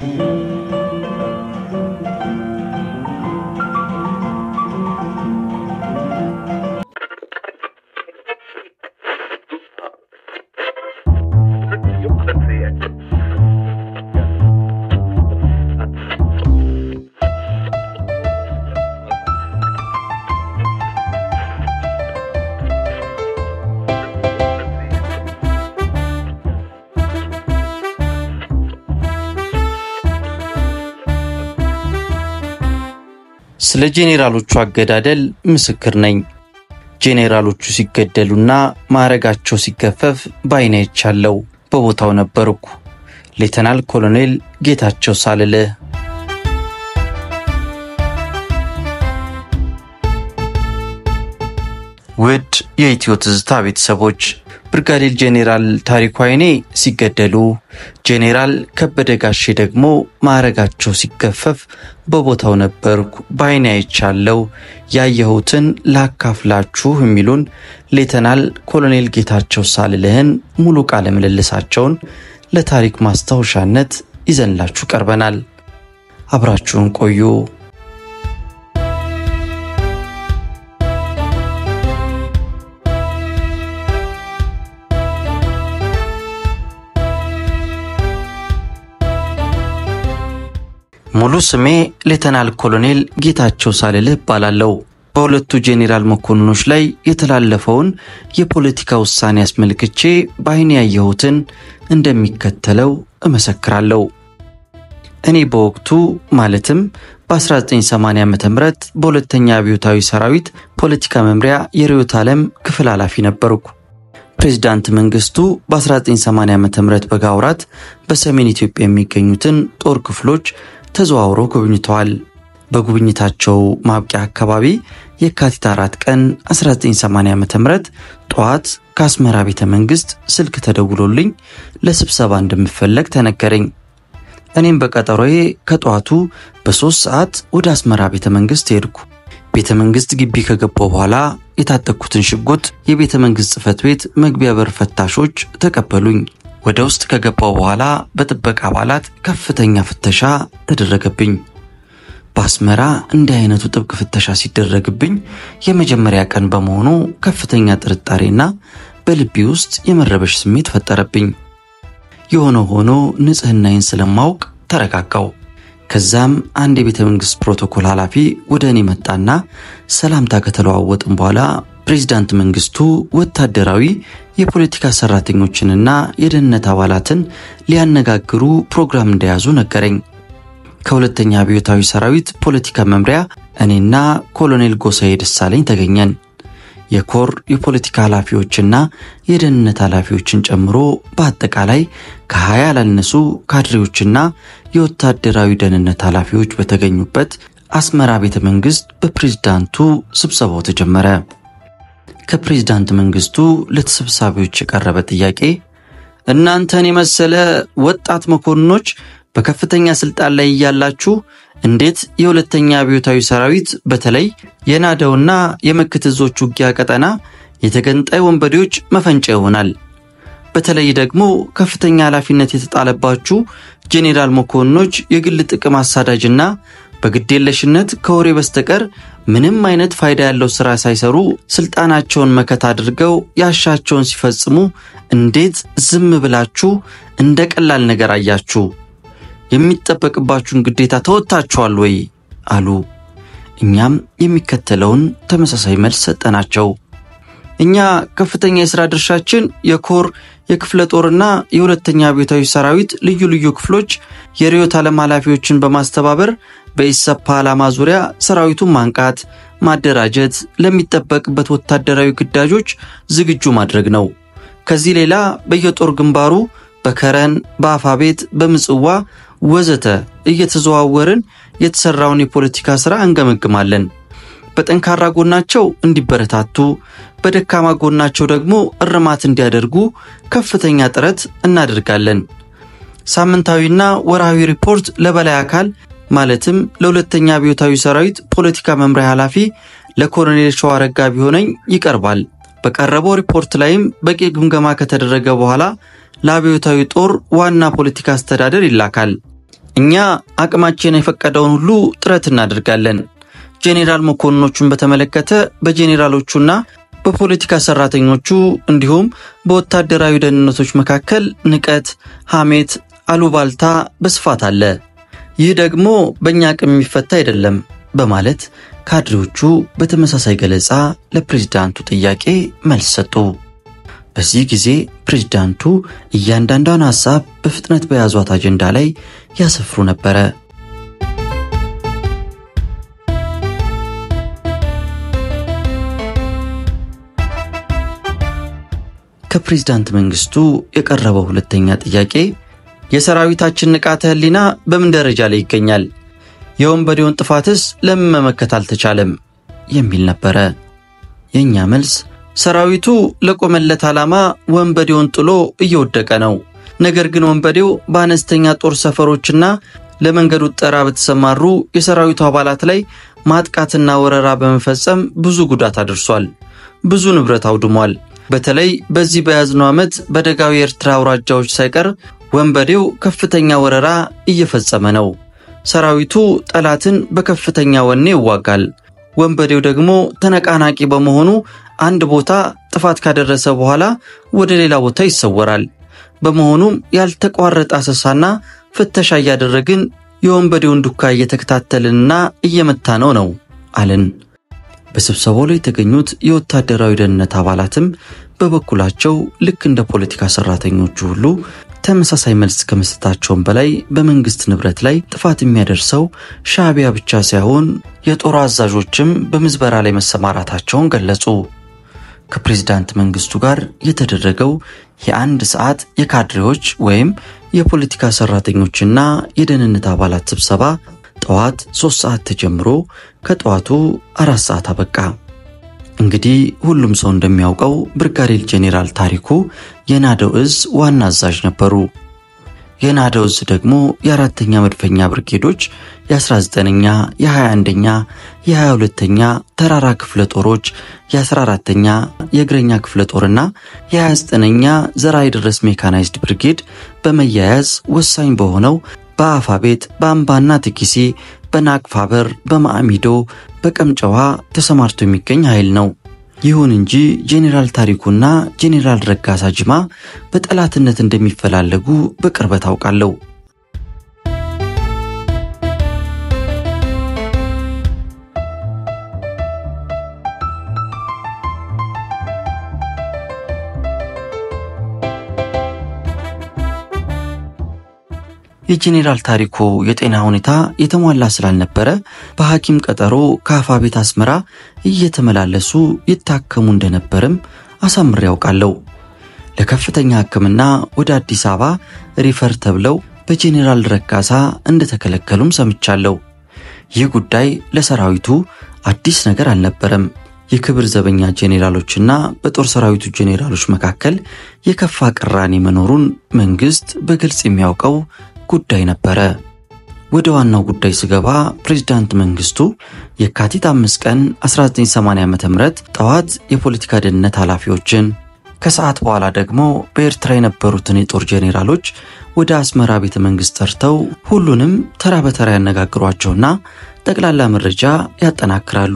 ስለ ጄኔራሎቹ አገዳደል ምስክር ነኝ። ጄኔራሎቹ ሲገደሉና ማዕረጋቸው ሲገፈፍ በዓይኔ አይቻለሁ። በቦታው ነበርኩ። ሌተናል ኮሎኔል ጌታቸው ሳልልህ ውድ የኢትዮ ትዝታ ቤተሰቦች ብርጋዴር ጄኔራል ታሪኩ ኃይኔ ሲገደሉ ጄኔራል ከበደ ጋሼ ደግሞ ማዕረጋቸው ሲገፈፍ በቦታው ነበርኩ፣ በዓይኔ አይቻለሁ፣ ያየሁትን ላካፍላችሁ የሚሉን ሌተናል ኮሎኔል ጌታቸው ሳልልህን ሙሉ ቃለ ምልልሳቸውን ለታሪክ ማስታወሻነት ይዘንላችሁ ቀርበናል። አብራችሁን ቆዩ። ሙሉ ስሜ ሌተናል ኮሎኔል ጌታቸው ሳልልህ እባላለሁ። በሁለቱ ጄኔራል መኮንኖች ላይ የተላለፈውን የፖለቲካ ውሳኔ አስመልክቼ በዓይኔ ያየሁትን እንደሚከተለው እመሰክራለሁ። እኔ በወቅቱ ማለትም በ1980 ዓ ም በሁለተኛ አብዮታዊ ሰራዊት ፖለቲካ መምሪያ የርዕዮተ ዓለም ክፍል ኃላፊ ነበርኩ። ፕሬዚዳንት መንግስቱ በ1980 ዓ ም በጋ ወራት በሰሜን ኢትዮጵያ የሚገኙትን ጦር ክፍሎች ተዘዋውረው ጎብኝተዋል። በጉብኝታቸው ማብቂያ አካባቢ የካቲት አራት ቀን 1980 ዓ ም ጠዋት ከአስመራ ቤተ መንግሥት ስልክ ተደውሎልኝ ለስብሰባ እንደምፈለግ ተነገረኝ። እኔም በቀጠሮዬ ከጠዋቱ በሦስት ሰዓት ወደ አስመራ ቤተ መንግሥት ሄድኩ። ቤተ መንግሥት ግቢ ከገባው በኋላ የታጠቅኩትን ሽጉጥ የቤተ መንግሥት ጽሕፈት ቤት መግቢያ በር ፈታሾች ተቀበሉኝ። ወደ ውስጥ ከገባው በኋላ በጥበቃ አባላት ከፍተኛ ፍተሻ ተደረገብኝ። በአስመራ እንዲህ አይነቱ ጥብቅ ፍተሻ ሲደረግብኝ የመጀመሪያ ቀን በመሆኑ ከፍተኛ ጥርጣሬና በልቤ ውስጥ የመረበሽ ስሜት ፈጠረብኝ። የሆነ ሆኖ ንጽሕናዬን ስለማውቅ ተረጋጋው። ከዛም አንድ የቤተ መንግሥት ፕሮቶኮል ኃላፊ ወደ እኔ መጣና ሰላምታ ከተለዋወጥም በኋላ ፕሬዚዳንት መንግስቱ ወታደራዊ የፖለቲካ ሰራተኞችንና የደህንነት አባላትን ሊያነጋግሩ ፕሮግራም እንደያዙ ነገረኝ። ከሁለተኛ አብዮታዊ ሰራዊት ፖለቲካ መምሪያ እኔና ኮሎኔል ጎሳዬ ደሳለኝ ተገኘን። የኮር የፖለቲካ ኃላፊዎችና የደህንነት ኃላፊዎችን ጨምሮ በአጠቃላይ ከሀያ ያላነሱ ካድሬዎችና የወታደራዊ ደህንነት ኃላፊዎች በተገኙበት አስመራ ቤተ መንግሥት በፕሬዝዳንቱ ስብሰባው ተጀመረ። ከፕሬዝዳንት መንግስቱ ለተሰብሳቢዎች የቀረበ ጥያቄ እናንተን የመሰለ ወጣት መኮንኖች በከፍተኛ ስልጣን ላይ እያላችሁ እንዴት የሁለተኛ አብዮታዊ ሰራዊት በተለይ የናደውና የመክት እዞች ውጊያ ቀጠና የተገንጣይ ወንበዴዎች መፈንጫ ይሆናል? በተለይ ደግሞ ከፍተኛ ኃላፊነት የተጣለባችሁ ጄኔራል መኮንኖች የግል ጥቅም አሳዳጅና በግዴለሽነት ከወሬ በስተቀር ምንም አይነት ፋይዳ ያለው ሥራ ሳይሰሩ ስልጣናቸውን መከታ አድርገው ያሻቸውን ሲፈጽሙ እንዴት ዝም ብላችሁ እንደ ቀላል ነገር አያችሁ? የሚጠበቅባችሁን ግዴታ ተወጥታችኋል ወይ? አሉ። እኛም የሚከተለውን ተመሳሳይ መልስ ሰጠናቸው። እኛ ከፍተኛ የሥራ ድርሻችን የኮር የክፍለ ጦርና የሁለተኛ አብዮታዊ ሰራዊት ልዩ ልዩ ክፍሎች የርዕዮተ ዓለም ኃላፊዎችን በማስተባበር በኢሰፓ ዓላማ ዙሪያ ሰራዊቱን ማንቃት፣ ማደራጀት፣ ለሚጠበቅበት ወታደራዊ ግዳጆች ዝግጁ ማድረግ ነው። ከዚህ ሌላ በየጦር ግንባሩ በከረን፣ በአፋቤት፣ በምጽዋ ወዘተ እየተዘዋወርን የተሰራውን የፖለቲካ ሥራ እንገመግማለን። በጠንካራ ጎናቸው እንዲበረታቱ፣ በደካማ ጎናቸው ደግሞ እርማት እንዲያደርጉ ከፍተኛ ጥረት እናደርጋለን። ሳምንታዊና ወርሃዊ ሪፖርት ለበላይ አካል ማለትም ለሁለተኛ አብዮታዊ ሰራዊት ፖለቲካ መምሪያ ኃላፊ ለኮሎኔል ሸዋረጋ ቢሆነኝ ይቀርባል። በቀረበው ሪፖርት ላይም በቂ ግምገማ ከተደረገ በኋላ ለአብዮታዊ ጦር ዋና ፖለቲካ አስተዳደር ይላካል። እኛ አቅማችን የፈቀደውን ሁሉ ጥረት እናደርጋለን። ጄኔራል መኮንኖቹን በተመለከተ በጄኔራሎቹና በፖለቲካ ሰራተኞቹ እንዲሁም በወታደራዊ ደህንነቶች መካከል ንቀት፣ ሐሜት፣ አሉባልታ በስፋት አለ። ይህ ደግሞ በእኛ አቅም የሚፈታ አይደለም በማለት ካድሬዎቹ በተመሳሳይ ገለጻ ለፕሬዝዳንቱ ጥያቄ መልስ ሰጡ። በዚህ ጊዜ ፕሬዝዳንቱ እያንዳንዷን ሐሳብ በፍጥነት በያዟት አጀንዳ ላይ ያሰፍሩ ነበረ። ከፕሬዝዳንት መንግስቱ የቀረበው ሁለተኛ ጥያቄ የሰራዊታችን ንቃተ ህሊና በምን ደረጃ ላይ ይገኛል? የወንበዴውን ጥፋትስ ለምን መመከት አልተቻለም? የሚል ነበረ። የእኛ መልስ ሰራዊቱ ለቆመለት ዓላማ ወንበዴውን ጥሎ እየወደቀ ነው። ነገር ግን ወንበዴው በአነስተኛ ጦር ሰፈሮችና ለመንገዱ ጠራ በተሰማሩ የሰራዊቱ አባላት ላይ ማጥቃትና ወረራ በመፈጸም ብዙ ጉዳት አድርሷል። ብዙ ንብረት አውድሟል። በተለይ በዚህ በያዝነው ዓመት በደጋዊ የኤርትራ አውራጃዎች ሳይቀር ወንበዴው ከፍተኛ ወረራ እየፈጸመ ነው። ሰራዊቱ ጠላትን በከፍተኛ ወኔ ይዋጋል። ወንበዴው ደግሞ ተነቃናቂ በመሆኑ አንድ ቦታ ጥፋት ካደረሰ በኋላ ወደ ሌላ ቦታ ይሰወራል። በመሆኑም ያልተቋረጠ አሰሳና ፍተሻ እያደረግን የወንበዴውን ዱካ እየተከታተልንና እየመታ ነው ነው አልን። በስብሰባው ላይ የተገኙት የወታደራዊ ደህንነት አባላትም በበኩላቸው ልክ እንደ ፖለቲካ ሰራተኞቹ ሁሉ ተመሳሳይ መልስ ከመስጠታቸውም በላይ በመንግስት ንብረት ላይ ጥፋት የሚያደርሰው ሻዕቢያ ብቻ ሳይሆን የጦር አዛዦችም በምዝበራ ላይ መሰማራታቸውን ገለጹ። ከፕሬዝዳንት መንግስቱ ጋር የተደረገው የአንድ ሰዓት የካድሬዎች ወይም የፖለቲካ ሰራተኞችና የደህንነት አባላት ስብሰባ ጠዋት ሶስት ሰዓት ተጀምሮ ከጠዋቱ አራት ሰዓት አበቃ። እንግዲህ ሁሉም ሰው እንደሚያውቀው ብርጋዴር ጄኔራል ታሪኩ የናደው እዝ ዋና አዛዥ ነበሩ። የናደው እዝ ደግሞ የአራተኛ መድፈኛ ብርጌዶች የ19ኛ፣ የ21ኛ፣ የ22ኛ ተራራ ክፍለ ጦሮች የ14ተኛ የእግረኛ ክፍለ ጦርና የ29ኛ ዘራይ ድረስ ሜካናይዝድ ብርጌድ በመያያዝ ወሳኝ በሆነው በአፋ ቤት በአምባና ትኪሴ በናቅፋ በር በማዕሚዶ በቀምጨዋ ተሰማርቶ የሚገኝ ኃይል ነው። ይሁን እንጂ ጄኔራል ታሪኩና ጄኔራል ረጋሳ ጅማ በጠላትነት እንደሚፈላለጉ በቅርበት አውቃለሁ። የጄኔራል ታሪኩ የጤና ሁኔታ የተሟላ ስላልነበረ በሐኪም ቀጠሮ ከአፋ ቤት አስመራ እየተመላለሱ ይታከሙ እንደነበርም አሳምሬ ያውቃለሁ። ለከፍተኛ ሕክምና ወደ አዲስ አበባ ሪፈር ተብለው በጄኔራል ረጋሳ እንደተከለከሉም ሰምቻለሁ። ይህ ጉዳይ ለሰራዊቱ አዲስ ነገር አልነበረም። የክብር ዘበኛ ጄኔራሎችና በጦር ሰራዊቱ ጄኔራሎች መካከል የከፋ ቅራኔ መኖሩን መንግስት በግልጽ የሚያውቀው ጉዳይ ነበረ። ወደ ዋናው ጉዳይ ስገባ ፕሬዝዳንት መንግስቱ የካቲት አምስት ቀን 1980 ዓ.ም ጠዋት የፖለቲካ ደህንነት ኃላፊዎችን ከሰዓት በኋላ ደግሞ በኤርትራ የነበሩትን የጦር ጄኔራሎች ወደ አስመራ ቤተ መንግስት ጠርተው ሁሉንም ተራ በተራ ያነጋግሯቸውና ጠቅላላ መረጃ ያጠናክራሉ።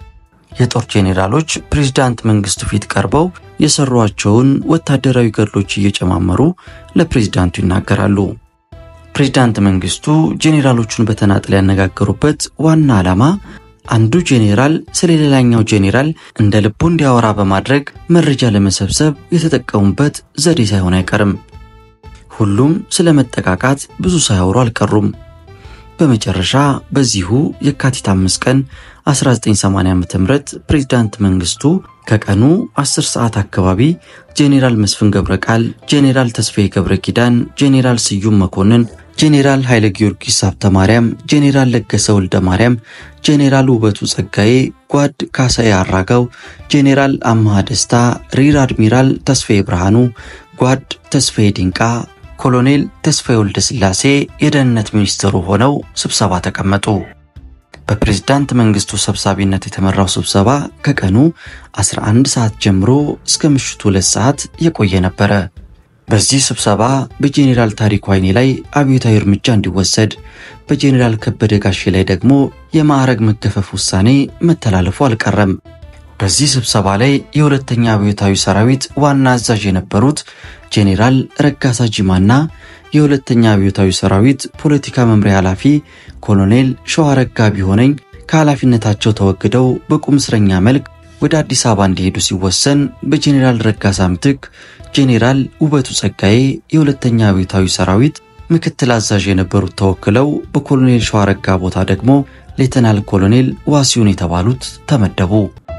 የጦር ጄኔራሎች ፕሬዝዳንት መንግስቱ ፊት ቀርበው የሰሯቸውን ወታደራዊ ገድሎች እየጨማመሩ ለፕሬዝዳንቱ ይናገራሉ። ፕሬዝዳንት መንግስቱ ጄኔራሎቹን በተናጠል ያነጋገሩበት ዋና ዓላማ አንዱ ጄኔራል ስለ ሌላኛው ጄኔራል እንደ ልቡ እንዲያወራ በማድረግ መረጃ ለመሰብሰብ የተጠቀሙበት ዘዴ ሳይሆን አይቀርም። ሁሉም ስለ መጠቃቃት ብዙ ሳያወሩ አልቀሩም። በመጨረሻ በዚሁ የካቲት አምስት ቀን 1980 ዓ.ም ፕሬዝዳንት መንግስቱ ከቀኑ 10 ሰዓት አካባቢ ጄኔራል መስፍን ገብረ ቃል፣ ጄኔራል ተስፋዬ ገብረ ኪዳን፣ ጄኔራል ስዩም መኮንን፣ ጄኔራል ኃይለ ጊዮርጊስ ሀብተ ማርያም፣ ጄኔራል ለገሰ ወልደ ማርያም፣ ጄኔራል ውበቱ ጸጋዬ፣ ጓድ ካሳዬ አራጋው፣ ጄኔራል አምሃ ደስታ፣ ሪር አድሚራል ተስፋዬ ብርሃኑ፣ ጓድ ተስፋዬ ዲንቃ ኮሎኔል ተስፋዬ ወልደ ሥላሴ የደህንነት ሚኒስትሩ ሆነው ስብሰባ ተቀመጡ። በፕሬዝዳንት መንግስቱ ሰብሳቢነት የተመራው ስብሰባ ከቀኑ 11 ሰዓት ጀምሮ እስከ ምሽቱ 2 ሰዓት የቆየ ነበረ። በዚህ ስብሰባ በጄኔራል ታሪኩ ኃይኔ ላይ አብዮታዊ እርምጃ እንዲወሰድ፣ በጄኔራል ከበደ ጋሼ ላይ ደግሞ የማዕረግ መገፈፍ ውሳኔ መተላለፉ አልቀረም። በዚህ ስብሰባ ላይ የሁለተኛ አብዮታዊ ሰራዊት ዋና አዛዥ የነበሩት ጄኔራል ረጋሳ ጂማና የሁለተኛ አብዮታዊ ሰራዊት ፖለቲካ መምሪያ ኃላፊ ኮሎኔል ሸዋረጋ ቢሆነኝ ከኃላፊነታቸው ተወግደው በቁም እስረኛ መልክ ወደ አዲስ አበባ እንዲሄዱ ሲወሰን በጄኔራል ረጋሳ ምትክ ጄኔራል ውበቱ ጸጋዬ የሁለተኛ አብዮታዊ ሰራዊት ምክትል አዛዥ የነበሩት ተወክለው በኮሎኔል ሸዋረጋ ቦታ ደግሞ ሌተናል ኮሎኔል ዋሲሁን የተባሉት ተመደቡ።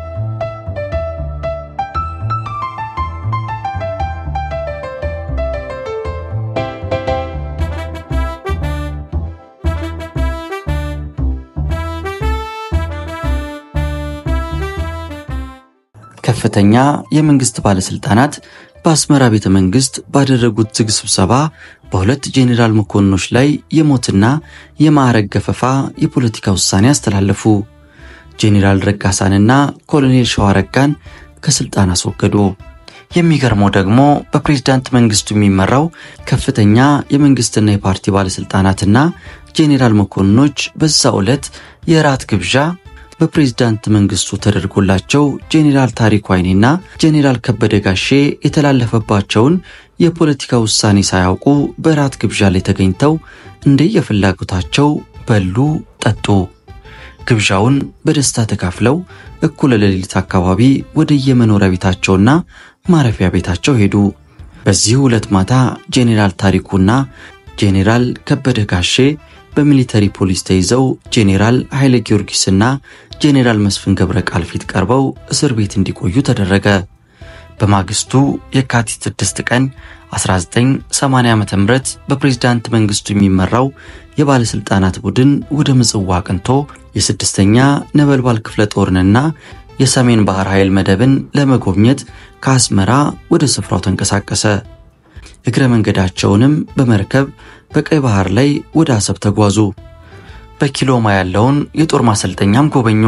ከፍተኛ የመንግስት ባለስልጣናት በአስመራ ቤተ መንግስት ባደረጉት ዝግ ስብሰባ በሁለት ጄኔራል መኮንኖች ላይ የሞትና የማዕረግ ገፈፋ የፖለቲካ ውሳኔ አስተላለፉ። ጄኔራል ረጋሳንና ኮሎኔል ሸዋረጋን ከስልጣን አስወገዱ። የሚገርመው ደግሞ በፕሬዝዳንት መንግስቱ የሚመራው ከፍተኛ የመንግስትና የፓርቲ ባለስልጣናትና ጄኔራል መኮንኖች በዛ ዕለት የራት ግብዣ በፕሬዝዳንት መንግስቱ ተደርጎላቸው ጄኔራል ታሪኩ ኃይኔና ጄኔራል ከበደ ጋሼ የተላለፈባቸውን የፖለቲካ ውሳኔ ሳያውቁ በራት ግብዣ ላይ ተገኝተው እንደየፍላጎታቸው በሉ፣ ጠጡ። ግብዣውን በደስታ ተካፍለው እኩለ ሌሊት አካባቢ ወደ የመኖሪያ ቤታቸውና ማረፊያ ቤታቸው ሄዱ። በዚህ ሁለት ማታ ጄኔራል ታሪኩና ጄኔራል ከበደ ጋሼ በሚሊተሪ ፖሊስ ተይዘው ጄኔራል ኃይለ ጊዮርጊስና ጄኔራል መስፍን ገብረ ቃል ፊት ቀርበው እስር ቤት እንዲቆዩ ተደረገ። በማግስቱ የካቲት 6 ቀን 1980 ዓ.ም በፕሬዝዳንት መንግስቱ የሚመራው የባለስልጣናት ቡድን ወደ ምጽዋ አቅንቶ የስድስተኛ ነበልባል ክፍለ ጦርንና የሰሜን ባህር ኃይል መደብን ለመጎብኘት ከአስመራ ወደ ስፍራው ተንቀሳቀሰ። እግረ መንገዳቸውንም በመርከብ በቀይ ባህር ላይ ወደ አሰብ ተጓዙ። በኪሎማ ያለውን የጦር ማሰልጠኛም ጎበኙ።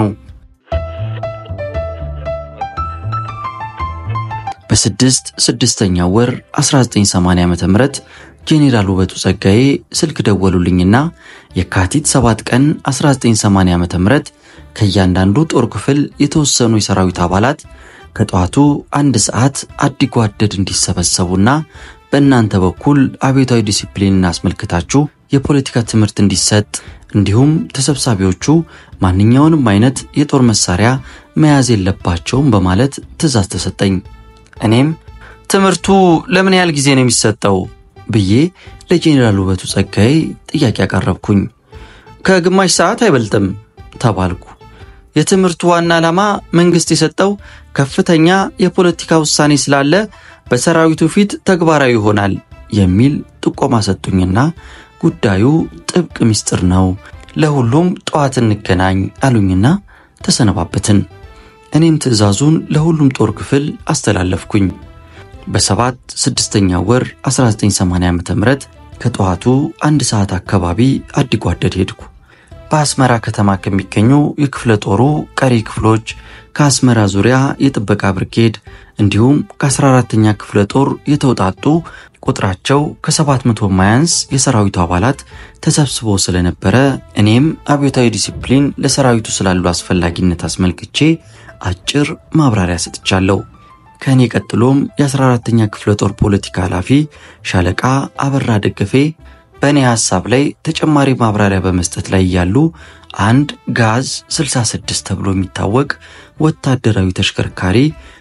በስድስት ስድስተኛው ወር 1980 ዓ.ም ጄኔራል ውበቱ ጸጋዬ ስልክ ደወሉልኝና የካቲት 7 ቀን 1980 ዓ.ም ከእያንዳንዱ ጦር ክፍል የተወሰኑ የሰራዊት አባላት ከጠዋቱ አንድ ሰዓት አዲጓደድ እንዲሰበሰቡና በእናንተ በኩል አብዮታዊ ዲሲፕሊንን አስመልክታችሁ የፖለቲካ ትምህርት እንዲሰጥ እንዲሁም ተሰብሳቢዎቹ ማንኛውንም አይነት የጦር መሳሪያ መያዝ የለባቸውም በማለት ትዕዛዝ ተሰጠኝ። እኔም ትምህርቱ ለምን ያህል ጊዜ ነው የሚሰጠው ብዬ ለጄኔራል ውበቱ ጸጋዬ ጥያቄ አቀረብኩኝ። ከግማሽ ሰዓት አይበልጥም ተባልኩ። የትምህርቱ ዋና ዓላማ መንግስት የሰጠው ከፍተኛ የፖለቲካ ውሳኔ ስላለ በሰራዊቱ ፊት ተግባራዊ ይሆናል የሚል ጥቆማ ሰጡኝና ጉዳዩ ጥብቅ ምስጢር ነው፣ ለሁሉም ጠዋት እንገናኝ አሉኝና ተሰነባበትን። እኔም ትዕዛዙን ለሁሉም ጦር ክፍል አስተላለፍኩኝ። በሰባት ስድስተኛ ወር 1980 ዓ.ም ከጠዋቱ አንድ ሰዓት አካባቢ አዲጓደድ ሄድኩ። በአስመራ ከተማ ከሚገኙ የክፍለ ጦሩ ቀሪ ክፍሎች ከአስመራ ዙሪያ የጥበቃ ብርጌድ እንዲሁም ከ14ተኛ ክፍለ ጦር የተውጣጡ ቁጥራቸው ከ700 ማያንስ የሰራዊቱ አባላት ተሰብስበው ስለነበረ እኔም አብዮታዊ ዲሲፕሊን ለሰራዊቱ ስላሉ አስፈላጊነት አስመልክቼ አጭር ማብራሪያ ሰጥቻለሁ። ከእኔ ቀጥሎም የ14ተኛ ክፍለ ጦር ፖለቲካ ኃላፊ ሻለቃ አበራ ደገፌ በእኔ ሐሳብ ላይ ተጨማሪ ማብራሪያ በመስጠት ላይ እያሉ አንድ ጋዝ 66 ተብሎ የሚታወቅ ወታደራዊ ተሽከርካሪ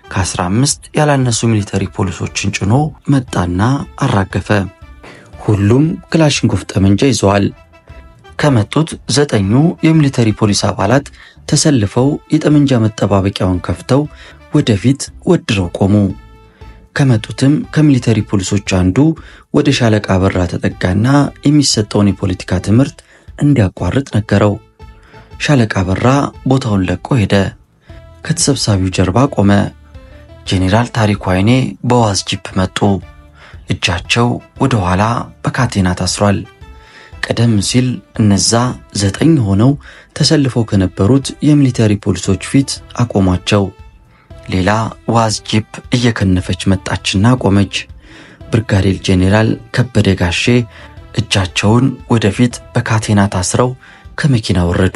ከ15 ያላነሱ ሚሊተሪ ፖሊሶችን ጭኖ መጣና አራገፈ። ሁሉም ክላሽንኮፍ ጠመንጃ ይዘዋል። ከመጡት ዘጠኙ የሚሊተሪ ፖሊስ አባላት ተሰልፈው የጠመንጃ መጠባበቂያውን ከፍተው ወደፊት ወድረው ቆሙ። ከመጡትም ከሚሊተሪ ፖሊሶች አንዱ ወደ ሻለቃ በራ ተጠጋና የሚሰጠውን የፖለቲካ ትምህርት እንዲያቋርጥ ነገረው። ሻለቃ በራ ቦታውን ለቆ ሄደ። ከተሰብሳቢው ጀርባ ቆመ። ጄኔራል ታሪኩ ኃይኔ በዋዝ ጂፕ መጡ። እጃቸው ወደ ኋላ በካቴና ታስሯል። ቀደም ሲል እነዛ ዘጠኝ ሆነው ተሰልፈው ከነበሩት የሚሊተሪ ፖሊሶች ፊት አቆሟቸው። ሌላ ዋዝ ጂፕ እየከነፈች መጣችና ቆመች። ብርጋዴር ጄኔራል ከበደ ጋሼ እጃቸውን ወደፊት በካቴና ታስረው ከመኪና ወረዱ።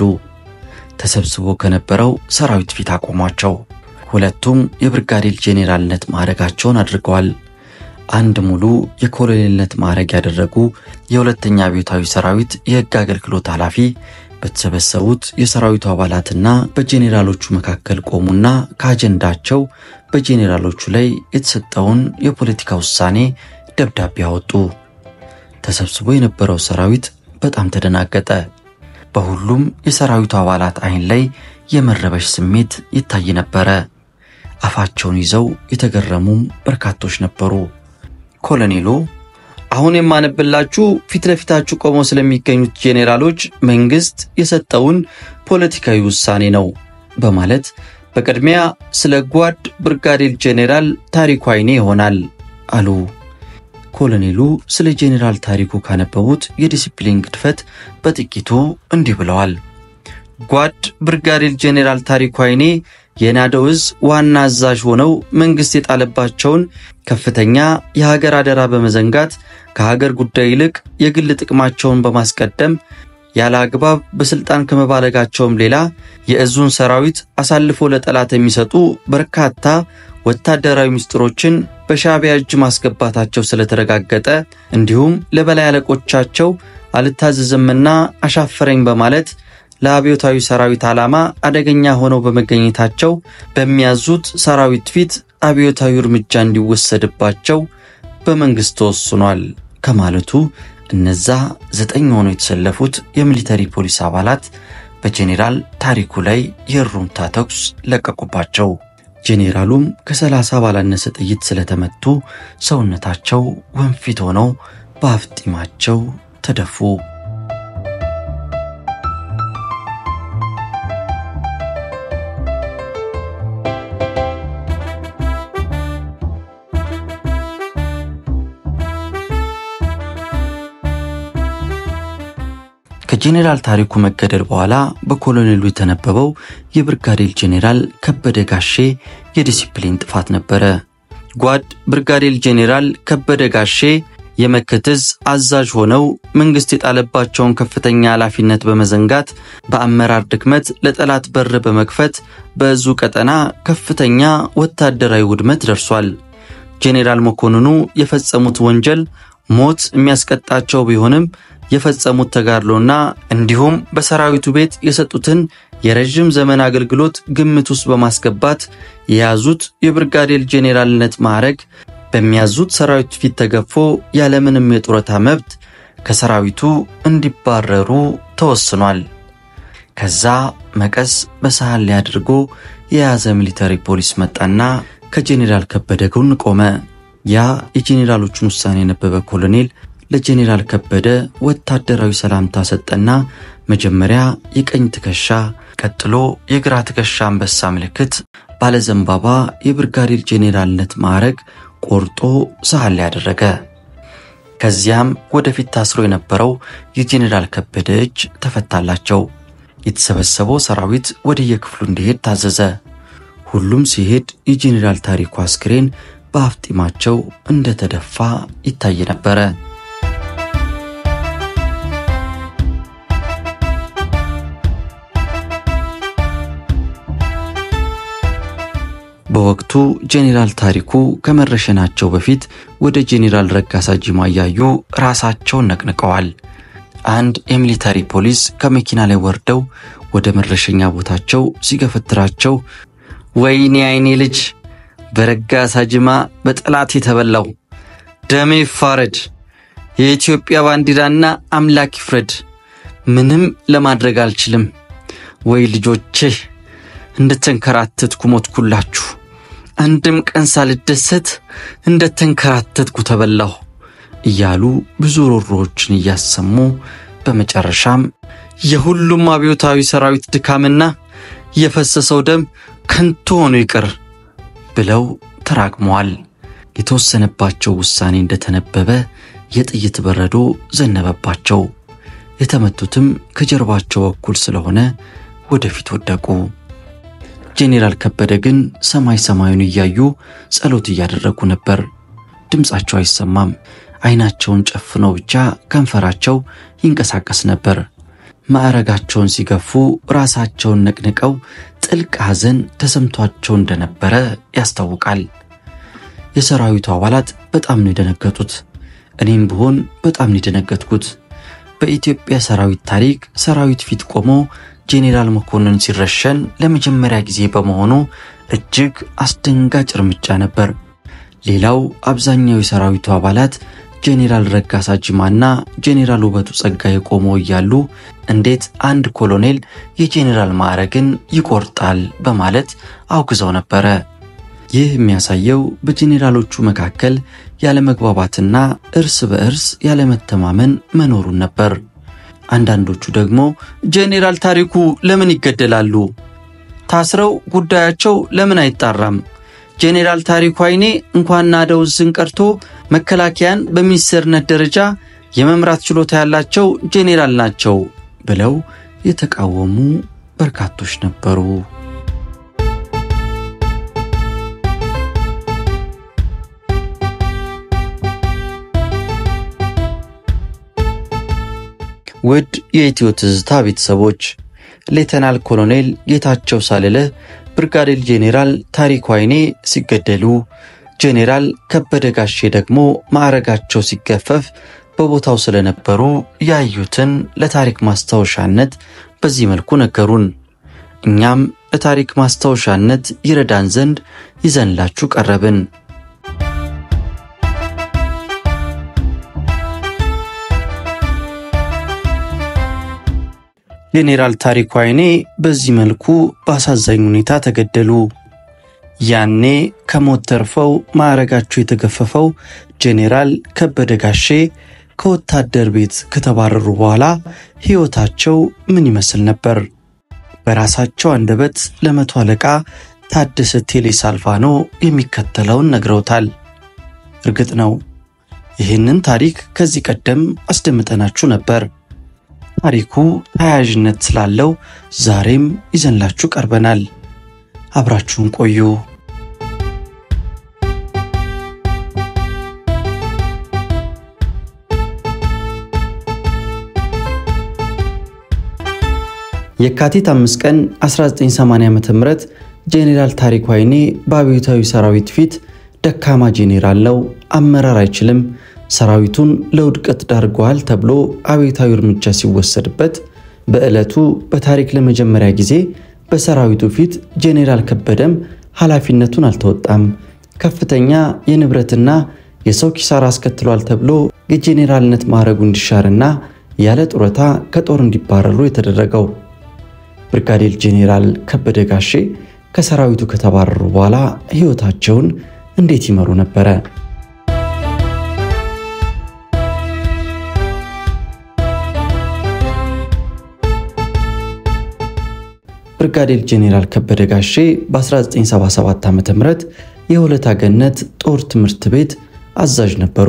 ተሰብስቦ ከነበረው ሰራዊት ፊት አቆሟቸው። ሁለቱም የብርጋዴር ጄኔራልነት ማዕረጋቸውን አድርገዋል። አንድ ሙሉ የኮሎኔልነት ማዕረግ ያደረጉ የሁለተኛ አብዮታዊ ሰራዊት የሕግ አገልግሎት ኃላፊ በተሰበሰቡት የሰራዊቱ አባላትና በጄኔራሎቹ መካከል ቆሙና ከአጀንዳቸው በጄኔራሎቹ ላይ የተሰጠውን የፖለቲካ ውሳኔ ደብዳቤ አወጡ። ተሰብስቦ የነበረው ሰራዊት በጣም ተደናገጠ። በሁሉም የሰራዊቱ አባላት ዓይን ላይ የመረበሽ ስሜት ይታይ ነበረ። አፋቸውን ይዘው የተገረሙም በርካቶች ነበሩ። ኮሎኔሉ አሁን የማነብላችሁ ፊት ለፊታችሁ ቆመው ስለሚገኙት ጄኔራሎች መንግስት የሰጠውን ፖለቲካዊ ውሳኔ ነው በማለት በቅድሚያ ስለ ጓድ ብርጋዴር ጄኔራል ታሪኩ አይኔ ይሆናል አሉ። ኮሎኔሉ ስለ ጄኔራል ታሪኩ ካነበቡት የዲሲፕሊን ግድፈት በጥቂቱ እንዲህ ብለዋል። ጓድ ብርጋዴር ጄኔራል ታሪኩ አይኔ የናደው ዕዝ ዋና አዛዥ ሆነው መንግሥት የጣለባቸውን ከፍተኛ የሀገር አደራ በመዘንጋት ከሀገር ጉዳይ ይልቅ የግል ጥቅማቸውን በማስቀደም ያለ አግባብ በሥልጣን ከመባለጋቸውም ሌላ የዕዙን ሰራዊት አሳልፎ ለጠላት የሚሰጡ በርካታ ወታደራዊ ምስጢሮችን በሻዕቢያ እጅ ማስገባታቸው ስለተረጋገጠ እንዲሁም ለበላይ አለቆቻቸው አልታዘዝምና አሻፈረኝ በማለት ለአብዮታዊ ሰራዊት ዓላማ አደገኛ ሆነው በመገኘታቸው በሚያዙት ሰራዊት ፊት አብዮታዊ እርምጃ እንዲወሰድባቸው በመንግሥት ተወስኗል ከማለቱ እነዛ ዘጠኝ ሆነው የተሰለፉት የሚሊተሪ ፖሊስ አባላት በጄኔራል ታሪኩ ላይ የእሩምታ ተኩስ ለቀቁባቸው። ጄኔራሉም ከሰላሳ ባላነሰ ጥይት ስለተመቱ ሰውነታቸው ወንፊት ሆነው በአፍጢማቸው ተደፉ። ከጄኔራል ታሪኩ መገደል በኋላ በኮሎኔሉ የተነበበው የብርጋዴር ጄኔራል ከበደ ጋሼ የዲሲፕሊን ጥፋት ነበረ። ጓድ ብርጋዴር ጄኔራል ከበደ ጋሼ የመከትዝ አዛዥ ሆነው መንግሥት የጣለባቸውን ከፍተኛ ኃላፊነት በመዘንጋት በአመራር ድክመት ለጠላት በር በመክፈት በዕዙ ቀጠና ከፍተኛ ወታደራዊ ውድመት ደርሷል። ጄኔራል መኮንኑ የፈጸሙት ወንጀል ሞት የሚያስቀጣቸው ቢሆንም የፈጸሙት ተጋድሎና እንዲሁም በሰራዊቱ ቤት የሰጡትን የረዥም ዘመን አገልግሎት ግምት ውስጥ በማስገባት የያዙት የብርጋዴር ጄኔራልነት ማዕረግ በሚያዙት ሰራዊት ፊት ተገፎ ያለምንም የጡረታ መብት ከሰራዊቱ እንዲባረሩ ተወስኗል። ከዛ መቀስ በሳህን ላይ አድርጎ የያዘ ሚሊተሪ ፖሊስ መጣና ከጄኔራል ከበደ ጎን ቆመ። ያ የጄኔራሎቹን ውሳኔ የነበበ ኮሎኔል ለጄኔራል ከበደ ወታደራዊ ሰላምታ ሰጠና መጀመሪያ የቀኝ ትከሻ ቀጥሎ የግራ ትከሻ አንበሳ ምልክት ባለዘንባባ የብርጋዴር ጄኔራልነት ማዕረግ ቆርጦ ሳህን ላይ ያደረገ። ከዚያም ወደፊት ታስሮ የነበረው የጄኔራል ከበደ እጅ ተፈታላቸው። የተሰበሰበው ሰራዊት ወደየክፍሉ እንዲሄድ ታዘዘ። ሁሉም ሲሄድ የጄኔራል ታሪኩ አስክሬን በአፍጢማቸው እንደተደፋ ይታይ ነበረ። በወቅቱ ጄኔራል ታሪኩ ከመረሸናቸው በፊት ወደ ጄኔራል ረጋሳ ጂማ እያዩ ራሳቸውን ነቅንቀዋል። አንድ የሚሊታሪ ፖሊስ ከመኪና ላይ ወርደው ወደ መረሸኛ ቦታቸው ሲገፈትራቸው ወይኔ አይኔ ልጅ በረጋሳ ጅማ በጠላት የተበላው ደሜ ይፋረድ፣ የኢትዮጵያ ባንዲራና አምላክ ይፍረድ፣ ምንም ለማድረግ አልችልም። ወይ ልጆቼ እንደተንከራተትኩ ሞትኩላችሁ። አንድም ቀን ሳልደሰት እንደተንከራተትኩ ተበላሁ እያሉ ብዙ ሮሮዎችን እያሰሙ በመጨረሻም የሁሉም አብዮታዊ ሰራዊት ድካምና የፈሰሰው ደም ከንቱ ሆኖ ይቅር ብለው ተራግመዋል። የተወሰነባቸው ውሳኔ እንደተነበበ የጥይት በረዶ ዘነበባቸው። የተመቱትም ከጀርባቸው በኩል ስለሆነ ወደፊት ወደቁ። ጄኔራል ከበደ ግን ሰማይ ሰማዩን እያዩ ጸሎት እያደረጉ ነበር። ድምፃቸው አይሰማም። አይናቸውን ጨፍነው ብቻ ከንፈራቸው ይንቀሳቀስ ነበር። ማዕረጋቸውን ሲገፉ ራሳቸውን ነቅንቀው ጥልቅ ሐዘን ተሰምቷቸው እንደነበረ ያስታውቃል። የሰራዊቱ አባላት በጣም ነው የደነገጡት። እኔም ብሆን በጣም ነው የደነገጥኩት። በኢትዮጵያ ሰራዊት ታሪክ ሰራዊት ፊት ቆሞ ጄኔራል መኮንን ሲረሸን ለመጀመሪያ ጊዜ በመሆኑ እጅግ አስደንጋጭ እርምጃ ነበር። ሌላው አብዛኛው የሰራዊቱ አባላት ጄኔራል ረጋሳ ጅማና ጄኔራል ውበቱ ጸጋዬ ቆመው እያሉ እንዴት አንድ ኮሎኔል የጄኔራል ማዕረግን ይቆርጣል በማለት አውግዘው ነበረ። ይህ የሚያሳየው በጄኔራሎቹ መካከል ያለመግባባትና እርስ በእርስ ያለመተማመን መኖሩን ነበር። አንዳንዶቹ ደግሞ ጄኔራል ታሪኩ ለምን ይገደላሉ? ታስረው ጉዳያቸው ለምን አይጣራም? ጄኔራል ታሪኩ አይኔ እንኳን ናደውዝን ቀርቶ መከላከያን በሚኒስትርነት ደረጃ የመምራት ችሎታ ያላቸው ጄኔራል ናቸው ብለው የተቃወሙ በርካቶች ነበሩ። ውድ የኢትዮ ትዝታ ቤተሰቦች ሌተናል ኮሎኔል ጌታቸው ሳልለህ ብርጋዴር ጄኔራል ታሪኩ አይኔ ሲገደሉ ጄኔራል ከበደ ጋሼ ደግሞ ማዕረጋቸው ሲገፈፍ በቦታው ስለነበሩ ያዩትን ለታሪክ ማስታወሻነት በዚህ መልኩ ነገሩን። እኛም ለታሪክ ማስታወሻነት ይረዳን ዘንድ ይዘንላችሁ ቀረብን። ጄኔራል ታሪኩ አይኔ በዚህ መልኩ በአሳዛኝ ሁኔታ ተገደሉ። ያኔ ከሞት ተርፈው ማዕረጋቸው የተገፈፈው ጄኔራል ከበደ ጋሼ ከወታደር ቤት ከተባረሩ በኋላ ሕይወታቸው ምን ይመስል ነበር? በራሳቸው አንደበት ለመቶ አለቃ ታደሰ ቴሌ ሳልቫኖ የሚከተለውን ነግረውታል። እርግጥ ነው ይህንን ታሪክ ከዚህ ቀደም አስደምጠናችሁ ነበር። ታሪኩ ተያያዥነት ስላለው ዛሬም ይዘንላችሁ ቀርበናል። አብራችሁን ቆዩ። የካቲት 5 ቀን 1980 ዓ.ም ጄኔራል ታሪኩ አይኔ በአብዮታዊ ሰራዊት ፊት ደካማ ጄኔራል ነው፣ አመራር አይችልም፣ ሰራዊቱን ለውድቀት ዳርገዋል ተብሎ አብዮታዊ እርምጃ ሲወሰድበት በዕለቱ በታሪክ ለመጀመሪያ ጊዜ በሰራዊቱ ፊት ጄኔራል ከበደም ኃላፊነቱን አልተወጣም፣ ከፍተኛ የንብረትና የሰው ኪሳራ አስከትሏል ተብሎ የጄኔራልነት ማዕረጉ እንዲሻርና ያለ ጡረታ ከጦር እንዲባረሩ የተደረገው። ብርጋዴር ጄኔራል ከበደ ጋሼ ከሰራዊቱ ከተባረሩ በኋላ ሕይወታቸውን እንዴት ይመሩ ነበረ? ብርጋዴር ጄኔራል ከበደ ጋሼ በ1977 ዓ.ም የሆለታ ገነት ጦር ትምህርት ቤት አዛዥ ነበሩ።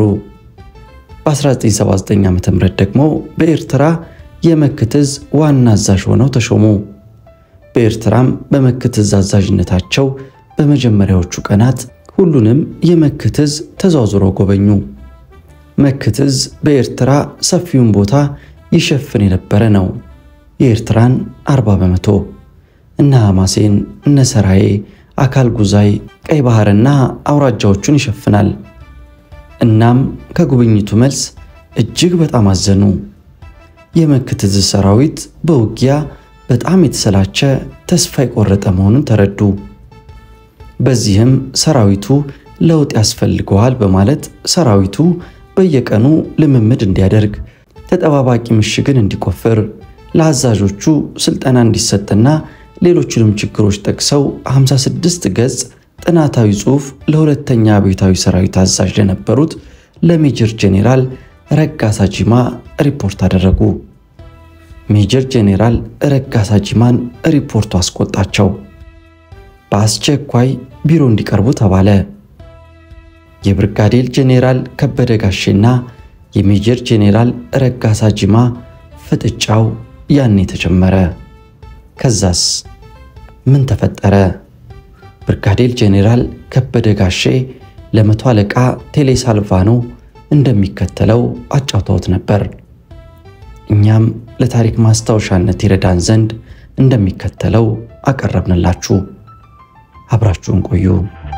በ1979 ዓ.ም ደግሞ በኤርትራ የመክትዝ ዋና አዛዥ ሆነው ተሾሙ። በኤርትራም በመክትዝ አዛዥነታቸው በመጀመሪያዎቹ ቀናት ሁሉንም የመክትዝ ተዟዙረው ጎበኙ። መክትዝ በኤርትራ ሰፊውን ቦታ ይሸፍን የነበረ ነው። የኤርትራን 40 በመቶ እነ ሐማሴን፣ እነ ሰራዬ፣ አካል ጉዛይ፣ ቀይ ባህርና አውራጃዎቹን ይሸፍናል። እናም ከጉብኝቱ መልስ እጅግ በጣም አዘኑ። የመክትዝ ሰራዊት በውጊያ በጣም የተሰላቸ ተስፋ የቆረጠ መሆኑን ተረዱ። በዚህም ሰራዊቱ ለውጥ ያስፈልገዋል በማለት ሰራዊቱ በየቀኑ ልምምድ እንዲያደርግ፣ ተጠባባቂ ምሽግን እንዲቆፍር፣ ለአዛዦቹ ስልጠና እንዲሰጥና ሌሎችንም ችግሮች ጠቅሰው 56 ገጽ ጥናታዊ ጽሑፍ ለሁለተኛ አብዮታዊ ሰራዊት አዛዥ ለነበሩት ለሜጀር ጄኔራል ረጋሳ ጂማ ሪፖርት አደረጉ። ሜጀር ጄኔራል ረጋሳ ጂማን ሪፖርቱ አስቆጣቸው። በአስቸኳይ ቢሮ እንዲቀርቡ ተባለ። የብርጋዴር ጄኔራል ከበደ ጋሼና የሜጀር ጄኔራል ረጋሳ ጂማ ፍጥጫው ያኔ ተጀመረ። ከዛስ ምን ተፈጠረ? ብርጋዴር ጄኔራል ከበደ ጋሼ ለመቶ አለቃ ቴሌ ሳልቫኖ እንደሚከተለው አጫውተውት ነበር። እኛም ለታሪክ ማስታወሻነት ይረዳን ዘንድ እንደሚከተለው አቀረብንላችሁ። አብራችሁን ቆዩ።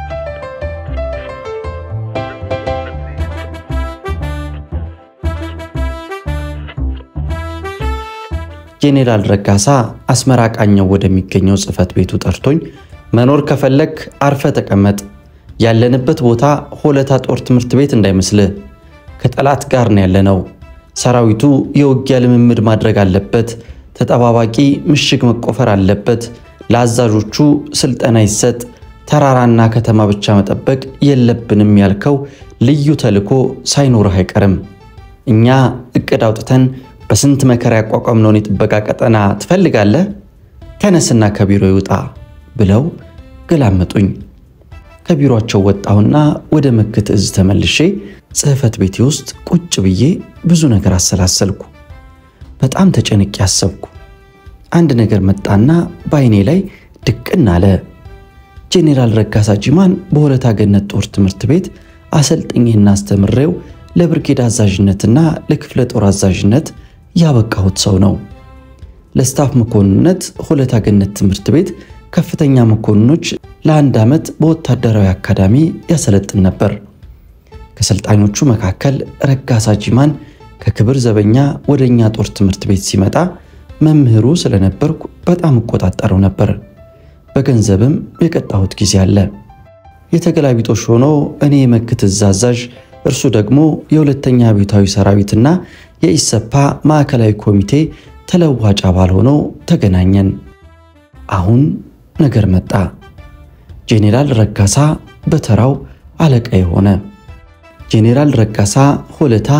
ጄኔራል ረጋሳ አስመራ ቃኘው ወደሚገኘው ጽሕፈት ቤቱ ጠርቶኝ መኖር ከፈለክ አርፈ ተቀመጥ፣ ያለንበት ቦታ ሆለታ ጦር ትምህርት ቤት እንዳይመስልህ፣ ከጠላት ጋር ነው ያለነው። ሰራዊቱ የውጊያ ልምምድ ማድረግ አለበት፣ ተጠባባቂ ምሽግ መቆፈር አለበት፣ ለአዛዦቹ ስልጠና ይሰጥ፣ ተራራና ከተማ ብቻ መጠበቅ የለብንም ያልከው ልዩ ተልዕኮ ሳይኖርህ አይቀርም። እኛ እቅድ አውጥተን በስንት መከራ ያቋቋምነውን የጥበቃ ቀጠና ትፈልጋለህ? ተነስና ከቢሮ ይውጣ ብለው ገላመጡኝ። ከቢሮአቸው ወጣሁና ወደ ምክት እዝ ተመልሼ ጽሕፈት ቤቴ ውስጥ ቁጭ ብዬ ብዙ ነገር አሰላሰልኩ። በጣም ተጨንቄ አሰብኩ። አንድ ነገር መጣና በዓይኔ ላይ ድቅን አለ። ጄኔራል ረጋሳ ጂማን በሆለታ ገነት ጦር ትምህርት ቤት አሰልጥኜና አስተምሬው ለብርጌድ አዛዥነትና ለክፍለ ጦር አዛዥነት ያበቃሁት ሰው ነው። ለስታፍ መኮንነት ሆለታ ገነት ትምህርት ቤት ከፍተኛ መኮንኖች ለአንድ ዓመት በወታደራዊ አካዳሚ ያሰለጥን ነበር። ከሰልጣኞቹ መካከል ረጋሳ ጂማን ከክብር ዘበኛ ወደ እኛ ጦር ትምህርት ቤት ሲመጣ መምህሩ ስለነበርኩ በጣም እቆጣጠረው ነበር። በገንዘብም የቀጣሁት ጊዜ አለ። የተገላቢጦሽ ሆኖ እኔ የመክት እዝ አዛዥ እርሱ ደግሞ የሁለተኛ አብዮታዊ ሰራዊትና የኢሰፓ ማዕከላዊ ኮሚቴ ተለዋጭ አባል ሆኖ ተገናኘን። አሁን ነገር መጣ። ጄኔራል ረጋሳ በተራው አለቃ የሆነ ጄኔራል ረጋሳ ሆለታ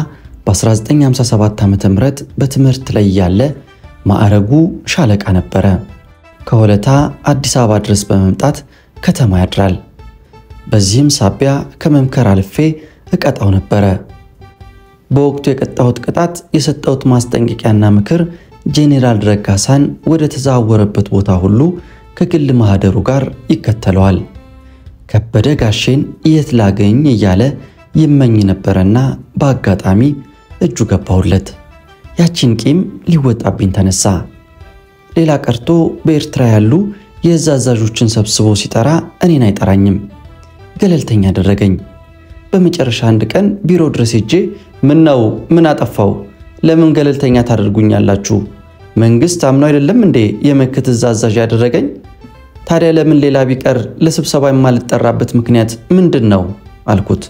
በ1957 ዓ ም በትምህርት ላይ ያለ ማዕረጉ ሻለቃ ነበረ። ከሆለታ አዲስ አበባ ድረስ በመምጣት ከተማ ያድራል። በዚህም ሳቢያ ከመምከር አልፌ እቀጣው ነበረ። በወቅቱ የቀጣሁት ቅጣት የሰጠሁት ማስጠንቀቂያና ምክር ጄኔራል ረጋሳን ወደ ተዘዋወረበት ቦታ ሁሉ ከግል ማህደሩ ጋር ይከተለዋል። ከበደ ጋሼን የት ላገኝ እያለ ይመኝ ነበረና በአጋጣሚ እጁ ገባሁለት። ያቺን ቂም ሊወጣብኝ ተነሳ። ሌላ ቀርቶ በኤርትራ ያሉ የእዝ አዛዦችን ሰብስቦ ሲጠራ እኔን አይጠራኝም፣ ገለልተኛ አደረገኝ። በመጨረሻ አንድ ቀን ቢሮ ድረስ ሄጄ ምን ነው ምን አጠፋው? ለምን ገለልተኛ ታደርጉኛላችሁ? መንግስት አምኖ አይደለም እንዴ የመክት እዝ አዛዥ ያደረገኝ? ታዲያ ለምን ሌላ ቢቀር ለስብሰባ የማልጠራበት ምክንያት ምንድን ነው አልኩት።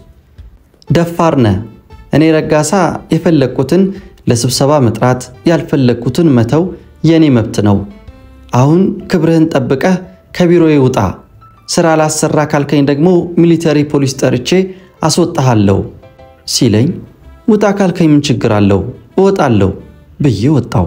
ደፋር ነህ። እኔ ረጋሳ የፈለግኩትን ለስብሰባ መጥራት ያልፈለግኩትን መተው የእኔ መብት ነው። አሁን ክብርህን ጠብቀህ ከቢሮዬ ውጣ። ስራ ላሰራ ካልከኝ ደግሞ ሚሊተሪ ፖሊስ ጠርቼ አስወጣሃለሁ ሲለኝ ውጣ ካልከኝ ምን ችግር አለው? እወጣለሁ ብዬ ወጣው።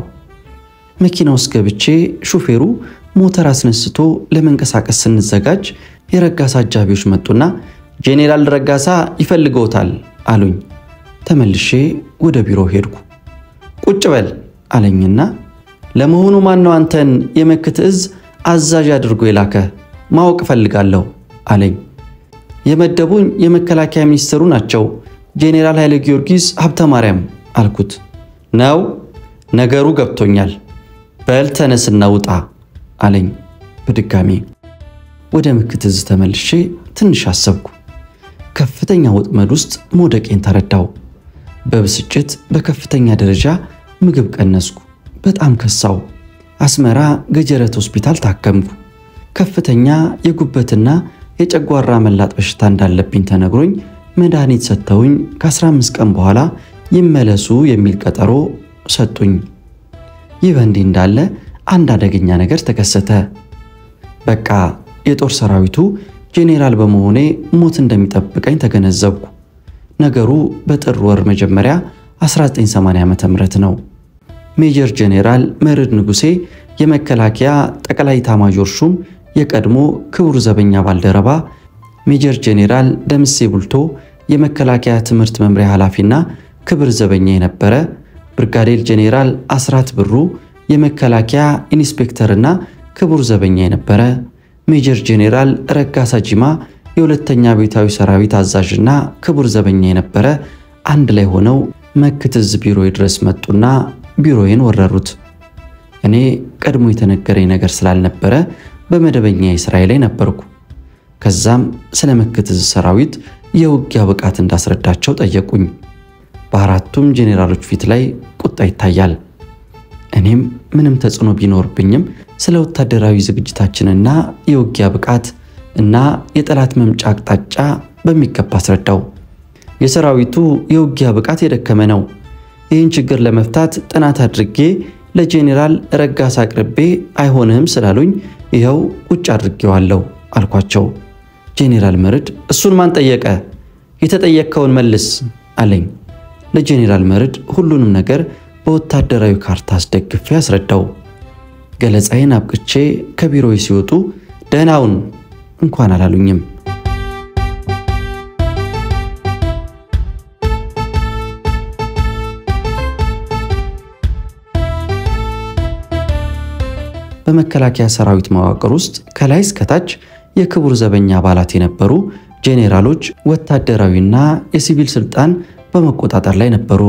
መኪና ውስጥ ገብቼ ሹፌሩ ሞተር አስነስቶ ለመንቀሳቀስ ስንዘጋጅ የረጋሳ አጃቢዎች መጡና ጄኔራል ረጋሳ ይፈልገውታል አሉኝ። ተመልሼ ወደ ቢሮ ሄድኩ። ቁጭ በል አለኝና ለመሆኑ ማን ነው አንተን የመክት እዝ አዛዥ አድርጎ የላከ ማወቅ እፈልጋለሁ አለኝ። የመደቡኝ የመከላከያ ሚኒስትሩ ናቸው ጄኔራል ኃይለ ጊዮርጊስ ሀብተ ማርያም አልኩት። ነው ነገሩ ገብቶኛል። በል ተነስና ውጣ አለኝ በድጋሚ። ወደ ምክት እዝ ተመልሼ ትንሽ አሰብኩ። ከፍተኛ ወጥመድ ውስጥ መውደቄን ተረዳው። በብስጭት በከፍተኛ ደረጃ ምግብ ቀነስኩ። በጣም ከሳው። አስመራ ገጀረት ሆስፒታል ታከምኩ። ከፍተኛ የጉበትና የጨጓራ መላጥ በሽታ እንዳለብኝ ተነግሮኝ መድኃኒት ሰጥተውኝ ከ15 ቀን በኋላ ይመለሱ የሚል ቀጠሮ ሰጡኝ። ይህ በእንዲህ እንዳለ አንድ አደገኛ ነገር ተከሰተ። በቃ የጦር ሰራዊቱ ጄኔራል በመሆኔ ሞት እንደሚጠብቀኝ ተገነዘብኩ። ነገሩ በጥር ወር መጀመሪያ 1980 ዓ.ም ነው። ሜጀር ጄኔራል መርዕድ ንጉሴ የመከላከያ ጠቅላይ ኤታማዦር ሹም የቀድሞ ክቡር ዘበኛ ባልደረባ፣ ሜጀር ጄኔራል ደምሴ ቡልቶ የመከላከያ ትምህርት መምሪያ ኃላፊና ክብር ዘበኛ የነበረ፣ ብርጋዴር ጄኔራል አስራት ብሩ የመከላከያ ኢንስፔክተርና ክቡር ዘበኛ የነበረ፣ ሜጀር ጄኔራል ረጋሳ ጂማ የሁለተኛ ቤታዊ ሰራዊት አዛዥና ክቡር ዘበኛ የነበረ አንድ ላይ ሆነው መክትዝ ቢሮዬ ድረስ መጡና ቢሮዬን ወረሩት። እኔ ቀድሞ የተነገረኝ ነገር ስላልነበረ በመደበኛ የስራዬ ላይ ነበርኩ። ከዛም ስለ መክትዝ ሰራዊት የውጊያ ብቃት እንዳስረዳቸው ጠየቁኝ። በአራቱም ጄኔራሎች ፊት ላይ ቁጣ ይታያል። እኔም ምንም ተጽዕኖ ቢኖርብኝም ስለ ወታደራዊ ዝግጅታችንና የውጊያ ብቃት እና የጠላት መምጫ አቅጣጫ በሚገባ አስረዳው። የሰራዊቱ የውጊያ ብቃት የደከመ ነው። ይህን ችግር ለመፍታት ጥናት አድርጌ ለጄኔራል ረጋሳ አቅርቤ አይሆንህም ስላሉኝ ይኸው ቁጭ አድርጌዋለሁ አልኳቸው። ጄኔራል መርድ እሱን ማን ጠየቀ? የተጠየቅከውን መልስ አለኝ። ለጄኔራል መርድ ሁሉንም ነገር በወታደራዊ ካርታ አስደግፌ አስረዳው። ገለጻዬን አብቅቼ ከቢሮዬ ሲወጡ ደህናውን እንኳን አላሉኝም። በመከላከያ ሰራዊት መዋቅር ውስጥ ከላይ እስከታች የክቡር ዘበኛ አባላት የነበሩ ጄኔራሎች ወታደራዊና የሲቪል ስልጣን በመቆጣጠር ላይ ነበሩ።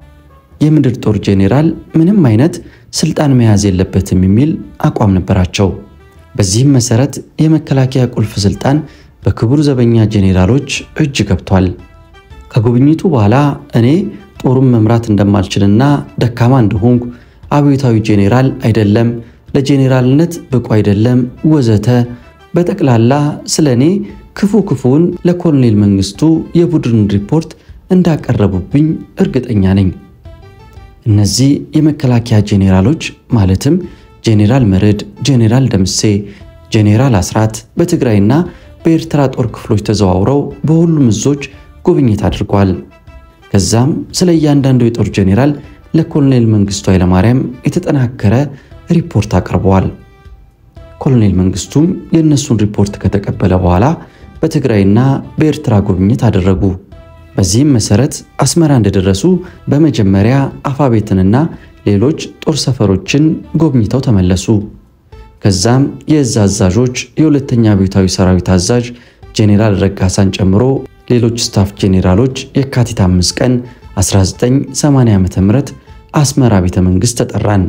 የምድር ጦር ጄኔራል ምንም አይነት ስልጣን መያዝ የለበትም የሚል አቋም ነበራቸው። በዚህም መሰረት የመከላከያ ቁልፍ ስልጣን በክቡር ዘበኛ ጄኔራሎች እጅ ገብቷል። ከጉብኝቱ በኋላ እኔ ጦሩን መምራት እንደማልችልና ደካማ እንደሆንኩ አብዮታዊ ጄኔራል አይደለም፣ ለጄኔራልነት ብቁ አይደለም፣ ወዘተ በጠቅላላ ስለ እኔ ክፉ ክፉውን ለኮሎኔል መንግስቱ የቡድን ሪፖርት እንዳቀረቡብኝ እርግጠኛ ነኝ። እነዚህ የመከላከያ ጄኔራሎች ማለትም ጄኔራል መርድ፣ ጄኔራል ደምሴ፣ ጄኔራል አስራት በትግራይና በኤርትራ ጦር ክፍሎች ተዘዋውረው በሁሉም እዞች ጉብኝት አድርጓል። ከዛም ስለ እያንዳንዱ የጦር ጄኔራል ለኮሎኔል መንግስቱ ኃይለማርያም የተጠናከረ ሪፖርት አቅርበዋል። ኮሎኔል መንግስቱም የእነሱን ሪፖርት ከተቀበለ በኋላ በትግራይና በኤርትራ ጉብኝት አደረጉ። በዚህም መሰረት አስመራ እንደደረሱ በመጀመሪያ አፋቤትንና ሌሎች ጦር ሰፈሮችን ጎብኝተው ተመለሱ። ከዛም የእዝ አዛዦች የሁለተኛ አብዮታዊ ሰራዊት አዛዥ ጄኔራል ረጋሳን ጨምሮ ሌሎች ስታፍ ጄኔራሎች የካቲት 5 ቀን 1980 ዓ.ም አስመራ ቤተ መንግሥት ተጠራን።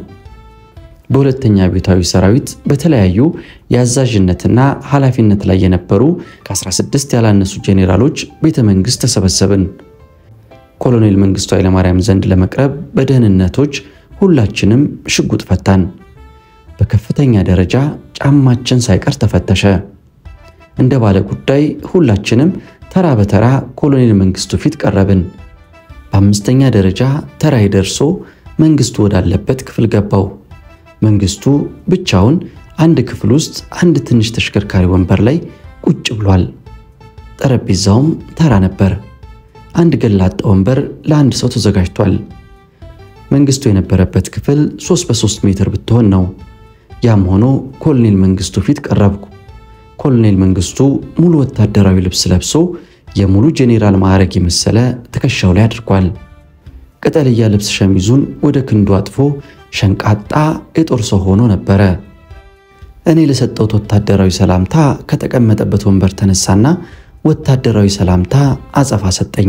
በሁለተኛ አብዮታዊ ሰራዊት በተለያዩ የአዛዥነትና ኃላፊነት ላይ የነበሩ ከ16 ያላነሱ ጄኔራሎች ቤተ መንግሥት ተሰበሰብን። ኮሎኔል መንግስቱ ኃይለማርያም ዘንድ ለመቅረብ በደህንነቶች ሁላችንም ሽጉጥ ፈታን። በከፍተኛ ደረጃ ጫማችን ሳይቀር ተፈተሸ። እንደ ባለ ጉዳይ ሁላችንም ተራ በተራ ኮሎኔል መንግስቱ ፊት ቀረብን። በአምስተኛ ደረጃ ተራይ ደርሶ መንግስቱ ወዳለበት ክፍል ገባው። መንግስቱ ብቻውን አንድ ክፍል ውስጥ አንድ ትንሽ ተሽከርካሪ ወንበር ላይ ቁጭ ብሏል። ጠረጴዛውም ተራ ነበር። አንድ ገላጣ ወንበር ለአንድ ሰው ተዘጋጅቷል። መንግስቱ የነበረበት ክፍል 3 በ3 ሜትር ብትሆን ነው። ያም ሆኖ ኮሎኔል መንግስቱ ፊት ቀረብኩ። ኮሎኔል መንግስቱ ሙሉ ወታደራዊ ልብስ ለብሶ የሙሉ ጄኔራል ማዕረግ የመሰለ ትከሻው ላይ አድርጓል። ቅጠልያ ልብስ ሸሚዙን ወደ ክንዱ አጥፎ ሸንቃጣ የጦር ሰው ሆኖ ነበረ። እኔ ለሰጠሁት ወታደራዊ ሰላምታ ከተቀመጠበት ወንበር ተነሳና ወታደራዊ ሰላምታ አጸፋ ሰጠኝ።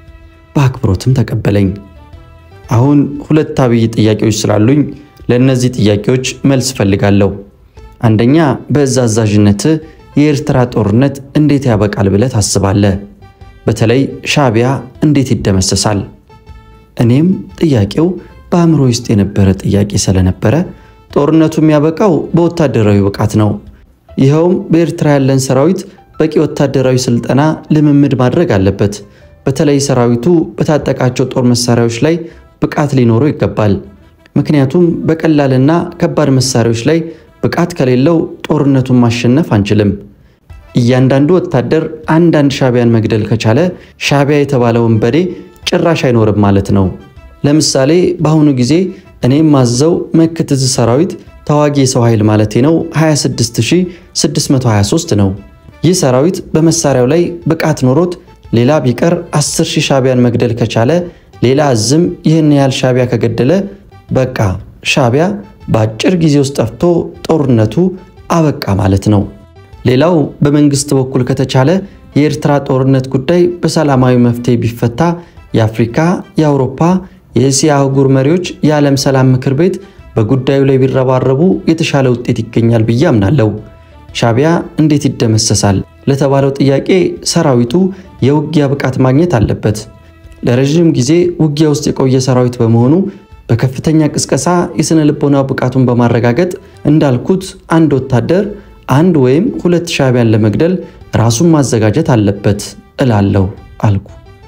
በአክብሮትም ተቀበለኝ። አሁን ሁለት አብይ ጥያቄዎች ስላሉኝ ለእነዚህ ጥያቄዎች መልስ ፈልጋለሁ። አንደኛ፣ በእዝ አዛዥነትህ የኤርትራ ጦርነት እንዴት ያበቃል ብለህ ታስባለህ? በተለይ ሻዕቢያ እንዴት ይደመሰሳል? እኔም ጥያቄው በአእምሮ ውስጥ የነበረ ጥያቄ ስለነበረ ጦርነቱ የሚያበቃው በወታደራዊ ብቃት ነው። ይኸውም በኤርትራ ያለን ሰራዊት በቂ ወታደራዊ ስልጠና ልምምድ ማድረግ አለበት። በተለይ ሰራዊቱ በታጠቃቸው ጦር መሳሪያዎች ላይ ብቃት ሊኖረው ይገባል። ምክንያቱም በቀላልና ከባድ መሳሪያዎች ላይ ብቃት ከሌለው ጦርነቱን ማሸነፍ አንችልም። እያንዳንዱ ወታደር አንዳንድ ሻዕቢያን መግደል ከቻለ ሻዕቢያ የተባለ ወንበዴ ጭራሽ አይኖርም ማለት ነው። ለምሳሌ በአሁኑ ጊዜ እኔም ማዘው መክትዝ ሰራዊት ተዋጊ የሰው ኃይል ማለቴ ነው 26623 ነው። ይህ ሰራዊት በመሳሪያው ላይ ብቃት ኖሮት ሌላ ቢቀር 10 ሺህ ሻዕቢያን መግደል ከቻለ ሌላ እዝም ይህን ያህል ሻዕቢያ ከገደለ በቃ ሻዕቢያ በአጭር ጊዜ ውስጥ ጠፍቶ ጦርነቱ አበቃ ማለት ነው። ሌላው በመንግስት በኩል ከተቻለ የኤርትራ ጦርነት ጉዳይ በሰላማዊ መፍትሄ ቢፈታ የአፍሪካ፣ የአውሮፓ፣ የእስያ አህጉር መሪዎች የዓለም ሰላም ምክር ቤት በጉዳዩ ላይ ቢረባረቡ የተሻለ ውጤት ይገኛል ብዬ አምናለሁ። ሻዕቢያ እንዴት ይደመሰሳል ለተባለው ጥያቄ ሰራዊቱ የውጊያ ብቃት ማግኘት አለበት። ለረዥም ጊዜ ውጊያ ውስጥ የቆየ ሰራዊት በመሆኑ በከፍተኛ ቅስቀሳ የሥነ ልቦና ብቃቱን በማረጋገጥ እንዳልኩት አንድ ወታደር አንድ ወይም ሁለት ሻዕቢያን ለመግደል ራሱን ማዘጋጀት አለበት እላለሁ አልኩ።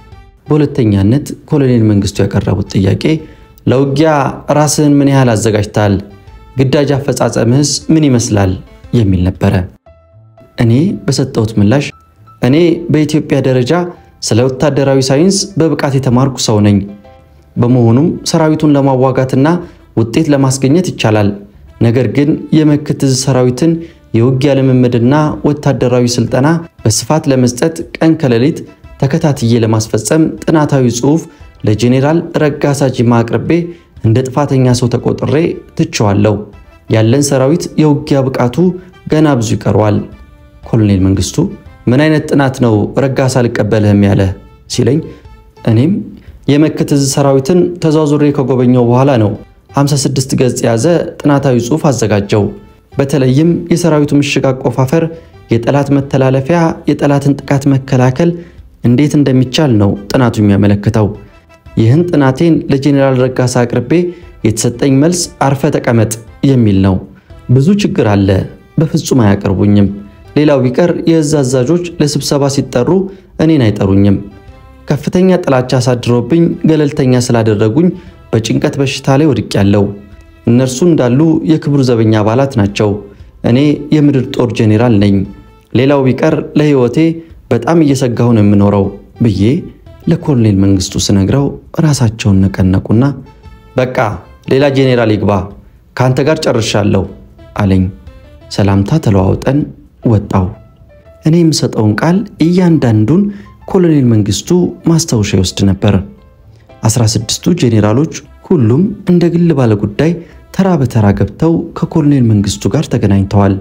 በሁለተኛነት ኮሎኔል መንግስቱ ያቀረቡት ጥያቄ ለውጊያ ራስህን ምን ያህል አዘጋጅታል? ግዳጅ አፈጻጸምህስ ምን ይመስላል? የሚል ነበረ። እኔ በሰጠሁት ምላሽ እኔ በኢትዮጵያ ደረጃ ስለ ወታደራዊ ሳይንስ በብቃት የተማርኩ ሰው ነኝ። በመሆኑም ሰራዊቱን ለማዋጋትና ውጤት ለማስገኘት ይቻላል። ነገር ግን የመክትዝ ሰራዊትን የውጊያ ልምምድና ወታደራዊ ስልጠና በስፋት ለመስጠት ቀን ከሌሊት ተከታትዬ ለማስፈጸም ጥናታዊ ጽሑፍ ለጄኔራል ረጋሳ ጂማ አቅርቤ እንደ ጥፋተኛ ሰው ተቆጥሬ ትቸዋለሁ። ያለን ሰራዊት የውጊያ ብቃቱ ገና ብዙ ይቀረዋል። ኮሎኔል መንግስቱ ምን አይነት ጥናት ነው ረጋሳ አልቀበልህም ያለ ሲለኝ እኔም የመክትዝ ሰራዊትን ተዟዙሬ ከጎበኘው በኋላ ነው 56 ገጽ የያዘ ጥናታዊ ጽሑፍ አዘጋጀው። በተለይም የሰራዊቱ ምሽግ አቆፋፈር፣ የጠላት መተላለፊያ፣ የጠላትን ጥቃት መከላከል እንዴት እንደሚቻል ነው ጥናቱ የሚያመለክተው። ይህን ጥናቴን ለጄኔራል ረጋሳ አቅርቤ የተሰጠኝ መልስ አርፈ ተቀመጥ የሚል ነው። ብዙ ችግር አለ፣ በፍጹም አያቀርቡኝም። ሌላው ቢቀር የእዝ አዛዦች ለስብሰባ ሲጠሩ እኔን አይጠሩኝም። ከፍተኛ ጥላቻ አሳድረውብኝ ገለልተኛ ስላደረጉኝ በጭንቀት በሽታ ላይ ወድቄያለሁ። እነርሱ እንዳሉ የክቡር ዘበኛ አባላት ናቸው። እኔ የምድር ጦር ጄኔራል ነኝ። ሌላው ቢቀር ለሕይወቴ በጣም እየሰጋሁ ነው የምኖረው ብዬ ለኮሎኔል መንግስቱ ስነግረው ራሳቸውን ነቀነቁና በቃ ሌላ ጄኔራል ይግባ፣ ከአንተ ጋር ጨርሻለሁ አለኝ። ሰላምታ ተለዋውጠን ወጣው። እኔ የምሰጠውን ቃል እያንዳንዱን ኮሎኔል መንግስቱ ማስታወሻ ይወስድ ነበር። አስራ ስድስቱ ጄኔራሎች ሁሉም እንደ ግል ባለ ጉዳይ ተራ በተራ ገብተው ከኮሎኔል መንግስቱ ጋር ተገናኝተዋል።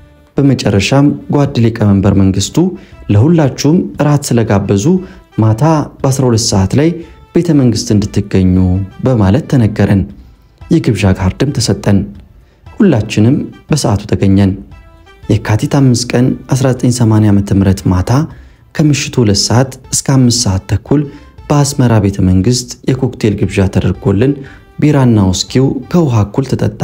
በመጨረሻም ጓድ ሊቀመንበር መንግስቱ ለሁላችሁም እራት ስለጋበዙ ማታ በ12 ሰዓት ላይ ቤተ መንግስት እንድትገኙ በማለት ተነገረን። የግብዣ ካርድም ተሰጠን። ሁላችንም በሰዓቱ ተገኘን። የካቲት 5 ቀን 1980 ዓ.ም ማታ ከምሽቱ 2 ሰዓት እስከ 5 ሰዓት ተኩል በአስመራ ቤተ መንግስት የኮክቴል ግብዣ ተደርጎልን ቢራና ውስኪው ከውሃ እኩል ተጠጣ።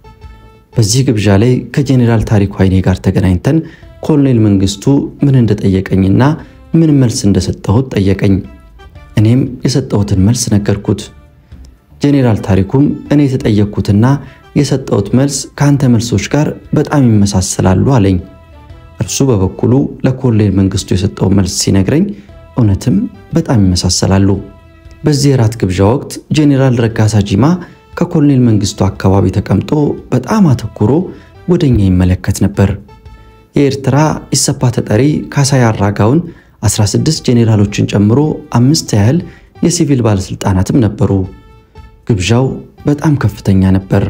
በዚህ ግብዣ ላይ ከጄኔራል ታሪኩ ኃይኔ ጋር ተገናኝተን ኮሎኔል መንግስቱ ምን እንደጠየቀኝና ምን መልስ እንደሰጠሁት ጠየቀኝ። እኔም የሰጠሁትን መልስ ነገርኩት። ጄኔራል ታሪኩም እኔ የተጠየቅኩትና የሰጠሁት መልስ ከአንተ መልሶች ጋር በጣም ይመሳሰላሉ አለኝ። እርሱ በበኩሉ ለኮሎኔል መንግስቱ የሰጠው መልስ ሲነግረኝ እውነትም በጣም ይመሳሰላሉ። በዚህ የራት ግብዣ ወቅት ጄኔራል ረጋሳ ጂማ ከኮሎኔል መንግስቱ አካባቢ ተቀምጦ በጣም አተኩሮ ወደኛ ይመለከት ነበር። የኤርትራ ኢሰፓ ተጠሪ ካሳይ አራጋውን 16 ጄኔራሎችን ጨምሮ አምስት ያህል የሲቪል ባለሥልጣናትም ነበሩ። ግብዣው በጣም ከፍተኛ ነበር።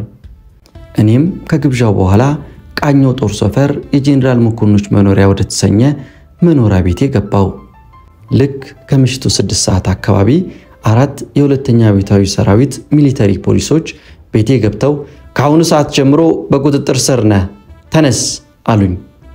እኔም ከግብዣው በኋላ ቃኘው ጦር ሰፈር የጄኔራል መኮንኖች መኖሪያ ወደ ተሰኘ መኖሪያ ቤቴ ገባው። ልክ ከምሽቱ ስድስት ሰዓት አካባቢ አራት የሁለተኛ አብዮታዊ ሰራዊት ሚሊተሪ ፖሊሶች ቤቴ ገብተው ከአሁኑ ሰዓት ጀምሮ በቁጥጥር ስር ነህ፣ ተነስ አሉኝ።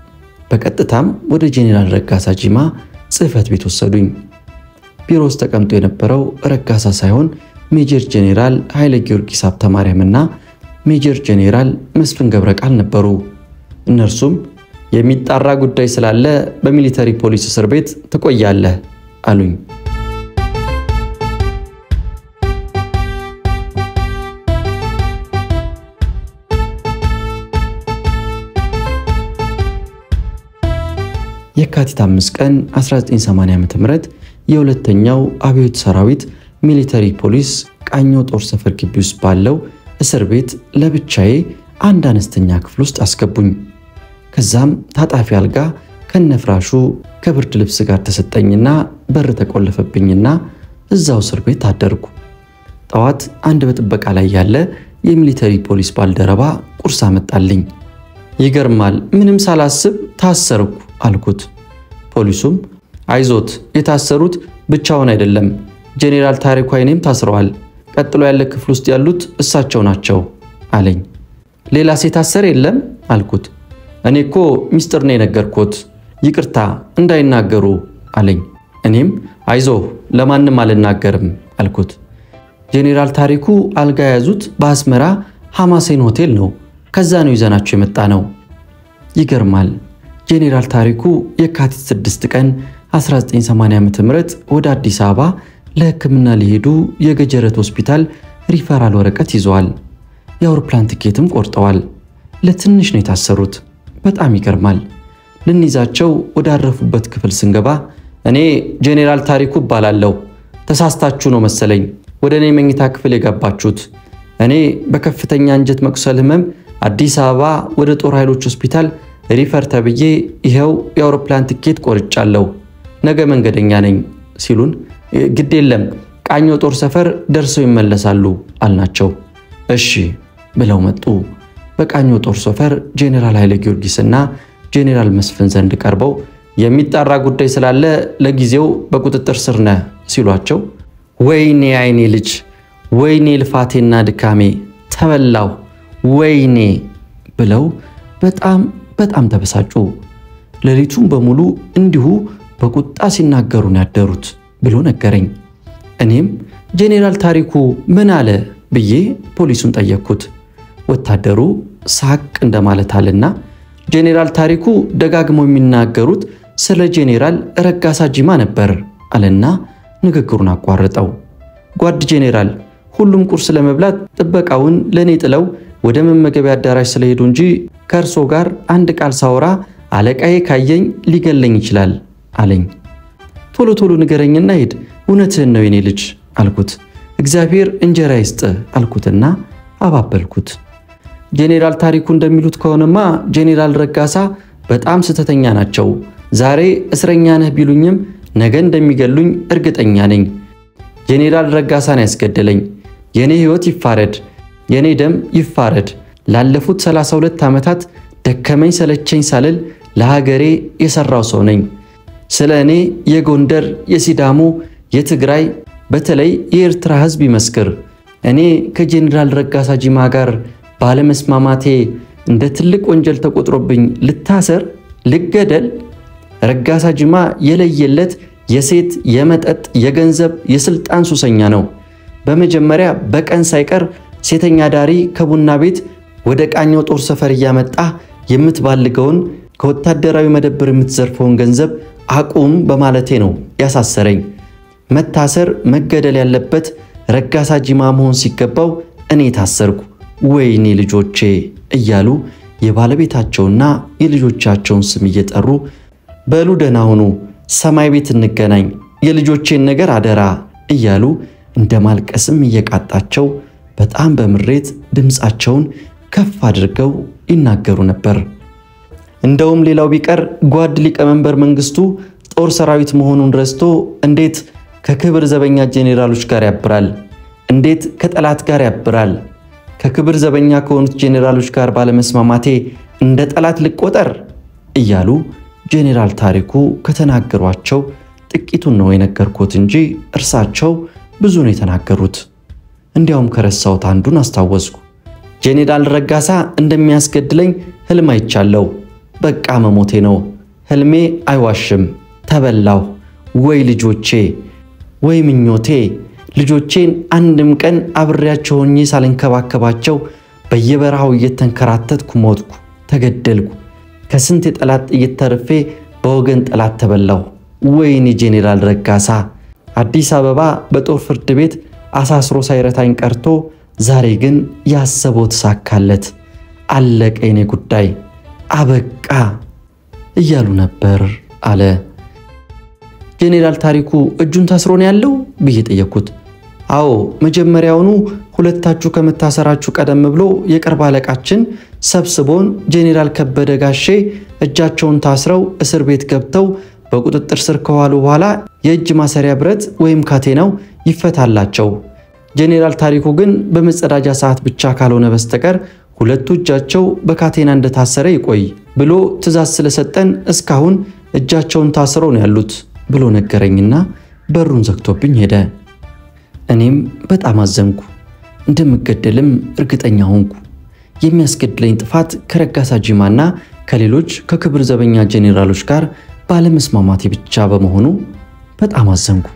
በቀጥታም ወደ ጄኔራል ረጋሳ ጂማ ጽሕፈት ቤት ወሰዱኝ። ቢሮ ውስጥ ተቀምጦ የነበረው ረጋሳ ሳይሆን ሜጀር ጄኔራል ኃይለ ጊዮርጊስ ሀብተ ማርያምና ሜጀር ጄኔራል መስፍን ገብረ ቃል ነበሩ። እነርሱም የሚጣራ ጉዳይ ስላለ በሚሊተሪ ፖሊስ እስር ቤት ትቆያለህ አሉኝ። የካቲት 5 ቀን 1980 ዓ.ም የሁለተኛው አብዮት ሰራዊት ሚሊተሪ ፖሊስ ቃኘው ጦር ሰፈር ግቢ ውስጥ ባለው እስር ቤት ለብቻዬ አንድ አነስተኛ ክፍል ውስጥ አስገቡኝ። ከዛም ታጣፊ አልጋ ከነፍራሹ ከብርድ ልብስ ጋር ተሰጠኝና በር ተቆለፈብኝና እዛው እስር ቤት አደርጉ። ጠዋት አንድ በጥበቃ ላይ ያለ የሚሊተሪ ፖሊስ ባልደረባ ቁርስ አመጣልኝ። ይገርማል፣ ምንም ሳላስብ ታሰርኩ አልኩት። ፖሊሱም አይዞት፣ የታሰሩት ብቻውን አይደለም፣ ጄኔራል ታሪኩ አይኔም ታስረዋል። ቀጥሎ ያለ ክፍል ውስጥ ያሉት እሳቸው ናቸው አለኝ። ሌላ የታሰረ የለም አልኩት። እኔ እኮ ሚስጥር ነው የነገርኩት፣ ይቅርታ እንዳይናገሩ አለኝ። እኔም አይዞህ ለማንም አልናገርም አልኩት። ጄኔራል ታሪኩ አልጋ የያዙት በአስመራ ሐማሴን ሆቴል ነው። ከዛ ነው ይዘናቸው የመጣ ነው። ይገርማል። ጄኔራል ታሪኩ የካቲት 6 ቀን 1980 ዓ.ም ወደ አዲስ አበባ ለሕክምና ሊሄዱ የገጀረት ሆስፒታል ሪፈራል ወረቀት ይዘዋል። የአውሮፕላን ትኬትም ቆርጠዋል። ለትንሽ ነው የታሰሩት። በጣም ይገርማል። ልንይዛቸው ወዳረፉበት ክፍል ስንገባ እኔ ጄኔራል ታሪኩ እባላለሁ፣ ተሳስታችሁ ነው መሰለኝ ወደ እኔ መኝታ ክፍል የገባችሁት። እኔ በከፍተኛ አንጀት መቁሰል ህመም አዲስ አበባ ወደ ጦር ኃይሎች ሆስፒታል ሪፈር ተብዬ ይኸው የአውሮፕላን ትኬት ቆርጫለሁ፣ ነገ መንገደኛ ነኝ ሲሉን ግድ የለም ቃኞ ጦር ሰፈር ደርሰው ይመለሳሉ አልናቸው። እሺ ብለው መጡ። በቃኞ ጦር ሰፈር ጄኔራል ኃይለ ጊዮርጊስና ጄኔራል መስፍን ዘንድ ቀርበው የሚጣራ ጉዳይ ስላለ ለጊዜው በቁጥጥር ስር ነህ ሲሏቸው ወይኔ አይኔ ልጅ ወይኔ ልፋቴና ድካሜ ተበላው ወይኔ ብለው በጣም በጣም ተበሳጩ። ሌሊቱን በሙሉ እንዲሁ በቁጣ ሲናገሩን ያደሩት ብሎ ነገረኝ። እኔም ጄኔራል ታሪኩ ምን አለ ብዬ ፖሊሱን ጠየቅኩት። ወታደሩ ሳቅ እንደማለት አለና ጄኔራል ታሪኩ ደጋግመው የሚናገሩት ስለ ጄኔራል ረጋሳ ጂማ ነበር አለና ንግግሩን አቋረጠው። ጓድ ጄኔራል፣ ሁሉም ቁርስ ለመብላት ጥበቃውን ለእኔ ጥለው ወደ መመገቢያ አዳራሽ ስለሄዱ እንጂ ከእርሶ ጋር አንድ ቃል ሳወራ አለቃዬ ካየኝ ሊገለኝ ይችላል አለኝ። ቶሎ ቶሎ ንገረኝና ሂድ፣ እውነትህን ነው የኔ ልጅ አልኩት። እግዚአብሔር እንጀራ ይስጥ አልኩትና አባበልኩት። ጄኔራል ታሪኩ እንደሚሉት ከሆነማ ጄኔራል ረጋሳ በጣም ስተተኛ ናቸው። ዛሬ እስረኛ ነህ ቢሉኝም ነገ እንደሚገሉኝ እርግጠኛ ነኝ። ጄኔራል ረጋሳን ያስገደለኝ የእኔ ሕይወት ይፋረድ፣ የእኔ ደም ይፋረድ። ላለፉት 32 ዓመታት ደከመኝ ሰለቸኝ ሳልል ለሀገሬ የሠራው ሰው ነኝ። ስለ እኔ የጎንደር፣ የሲዳሞ፣ የትግራይ በተለይ የኤርትራ ሕዝብ ይመስክር። እኔ ከጄኔራል ረጋሳ ጂማ ጋር ባለመስማማቴ እንደ ትልቅ ወንጀል ተቆጥሮብኝ ልታሰር፣ ልገደል። ረጋሳ ጂማ የለየለት የሴት፣ የመጠጥ፣ የገንዘብ፣ የስልጣን ሱሰኛ ነው። በመጀመሪያ በቀን ሳይቀር ሴተኛ ዳሪ ከቡና ቤት ወደ ቃኘው ጦር ሰፈር እያመጣ የምትባልገውን ከወታደራዊ መደብር የምትዘርፈውን ገንዘብ አቁም በማለቴ ነው ያሳሰረኝ። መታሰር መገደል ያለበት ረጋሳ ጂማ መሆን ሲገባው እኔ ታሰርኩ። ወይኔ ልጆቼ እያሉ የባለቤታቸውና የልጆቻቸውን ስም እየጠሩ በሉ ደህና ሁኑ፣ ሰማይ ቤት እንገናኝ፣ የልጆቼን ነገር አደራ እያሉ እንደ ማልቀስም እየቃጣቸው በጣም በምሬት ድምፃቸውን ከፍ አድርገው ይናገሩ ነበር። እንደውም ሌላው ቢቀር ጓድ ሊቀመንበር መንግስቱ ጦር ሰራዊት መሆኑን ረስቶ እንዴት ከክብር ዘበኛ ጄኔራሎች ጋር ያብራል? እንዴት ከጠላት ጋር ያብራል? ከክብር ዘበኛ ከሆኑት ጄኔራሎች ጋር ባለመስማማቴ እንደ ጠላት ልቆጠር እያሉ ጄኔራል ታሪኩ ከተናገሯቸው ጥቂቱን ነው የነገርኩት እንጂ እርሳቸው ብዙ ነው የተናገሩት። እንዲያውም ከረሳሁት አንዱን አስታወስኩ። ጄኔራል ረጋሳ እንደሚያስገድለኝ ህልም አይቻለሁ። በቃ መሞቴ ነው። ህልሜ አይዋሽም። ተበላሁ። ወይ ልጆቼ፣ ወይ ምኞቴ። ልጆቼን አንድም ቀን አብሬያቸው ሆኜ ሳልንከባከባቸው በየበረሃው እየተንከራተትኩ ሞትኩ፣ ተገደልኩ። ከስንት የጠላት ጥይት ተርፌ በወገን ጠላት ተበላሁ። ወይኔ ጄኔራል ረጋሳ አዲስ አበባ በጦር ፍርድ ቤት አሳስሮ ሳይረታኝ ቀርቶ ዛሬ ግን ያሰበው ተሳካለት። አለቀ የኔ ጉዳይ አበቃ እያሉ ነበር አለ። ጄኔራል ታሪኩ እጁን ታስሮ ነው ያለው ብዬ ጠየቅኩት። አዎ መጀመሪያውኑ ሁለታችሁ ከመታሰራችሁ ቀደም ብሎ የቅርብ አለቃችን ሰብስቦን ጄኔራል ከበደ ጋሼ እጃቸውን ታስረው እስር ቤት ገብተው በቁጥጥር ስር ከዋሉ በኋላ የእጅ ማሰሪያ ብረት ወይም ካቴናው ይፈታላቸው። ጄኔራል ታሪኩ ግን በመጸዳጃ ሰዓት ብቻ ካልሆነ በስተቀር ሁለቱ እጃቸው በካቴና እንደታሰረ ይቆይ ብሎ ትዕዛዝ ስለሰጠን እስካሁን እጃቸውን ታስረው ነው ያሉት ብሎ ነገረኝና በሩን ዘግቶብኝ ሄደ። እኔም በጣም አዘንኩ። እንደምገደልም እርግጠኛ ሆንኩ። የሚያስገድለኝ ጥፋት ከረጋሳ ጂማና ከሌሎች ከክብር ዘበኛ ጄኔራሎች ጋር ባለመስማማቴ ብቻ በመሆኑ በጣም አዘንኩ።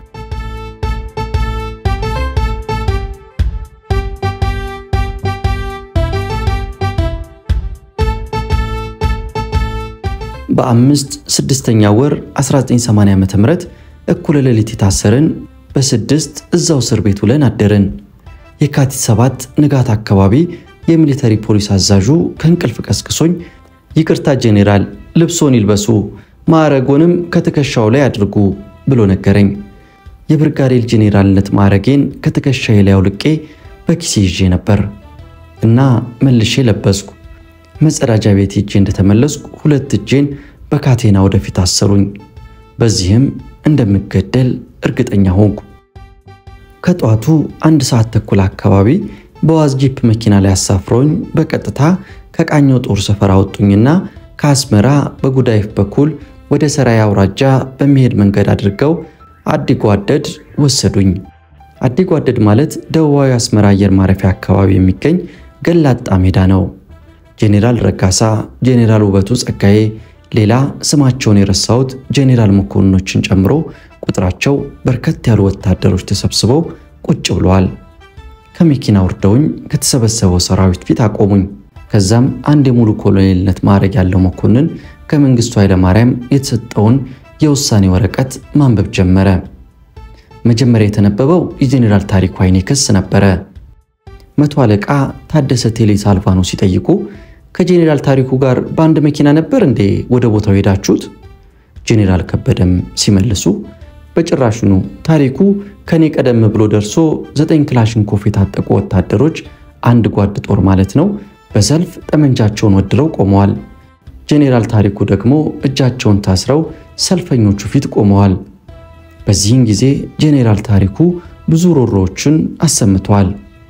በአምስት ስድስተኛ ወር 1980 ዓ.ም እኩለ ሌሊት የታሰርን በስድስት እዛው እስር ቤት ውለን አደርን። የካቲት ሰባት ንጋት አካባቢ የሚሊተሪ ፖሊስ አዛዡ ከእንቅልፍ ቀስቅሶኝ ይቅርታ ጄኔራል፣ ልብሶን ይልበሱ፣ ማዕረጎንም ከትከሻው ላይ አድርጉ ብሎ ነገረኝ። የብርጋዴር ጄኔራልነት ማዕረጌን ከትከሻዬ ላይ አውልቄ በኪሴ ይዤ ነበር እና መልሼ ለበስኩ። መጸዳጃ ቤት ሄጄ እንደተመለስኩ ሁለት እጄን በካቴና ወደፊት አሰሩኝ። በዚህም እንደምገደል እርግጠኛ ሆንኩ። ከጠዋቱ አንድ ሰዓት ተኩል አካባቢ በዋዝ ጂፕ መኪና ላይ አሳፍረውኝ በቀጥታ ከቃኘው ጦር ሰፈር አወጡኝና ከአስመራ በጉዳይፍ በኩል ወደ ሰራይ አውራጃ በሚሄድ መንገድ አድርገው አዲጓደድ ወሰዱኝ። አዲጓደድ ማለት ደቡባዊ አስመራ አየር ማረፊያ አካባቢ የሚገኝ ገላጣ ሜዳ ነው። ጄኔራል ረጋሳ፣ ጄኔራል ውበቱ ጸጋዬ፣ ሌላ ስማቸውን የረሳሁት ጄኔራል መኮንኖችን ጨምሮ ቁጥራቸው በርከት ያሉ ወታደሮች ተሰብስበው ቁጭ ብለዋል። ከመኪና ወርደውኝ ከተሰበሰበው ሰራዊት ፊት አቆሙኝ። ከዛም አንድ የሙሉ ኮሎኔልነት ማዕረግ ያለው መኮንን ከመንግስቱ ኃይለማርያም የተሰጠውን የውሳኔ ወረቀት ማንበብ ጀመረ። መጀመሪያ የተነበበው የጄኔራል ታሪኩ ኃይኔ ክስ ነበረ። መቶ አለቃ ታደሰ ቴሌ ሳልቫኖ ሲጠይቁ ከጄኔራል ታሪኩ ጋር በአንድ መኪና ነበር እንዴ ወደ ቦታው ሄዳችሁት? ጄኔራል ከበደም ሲመልሱ በጭራሹኑ ታሪኩ ከኔ ቀደም ብሎ ደርሶ ዘጠኝ ክላሽንኮፍ የታጠቁ ወታደሮች አንድ ጓድ ጦር ማለት ነው በሰልፍ ጠመንጃቸውን ወድረው ቆመዋል። ጄኔራል ታሪኩ ደግሞ እጃቸውን ታስረው ሰልፈኞቹ ፊት ቆመዋል። በዚህን ጊዜ ጄኔራል ታሪኩ ብዙ ሮሮዎችን አሰምተዋል።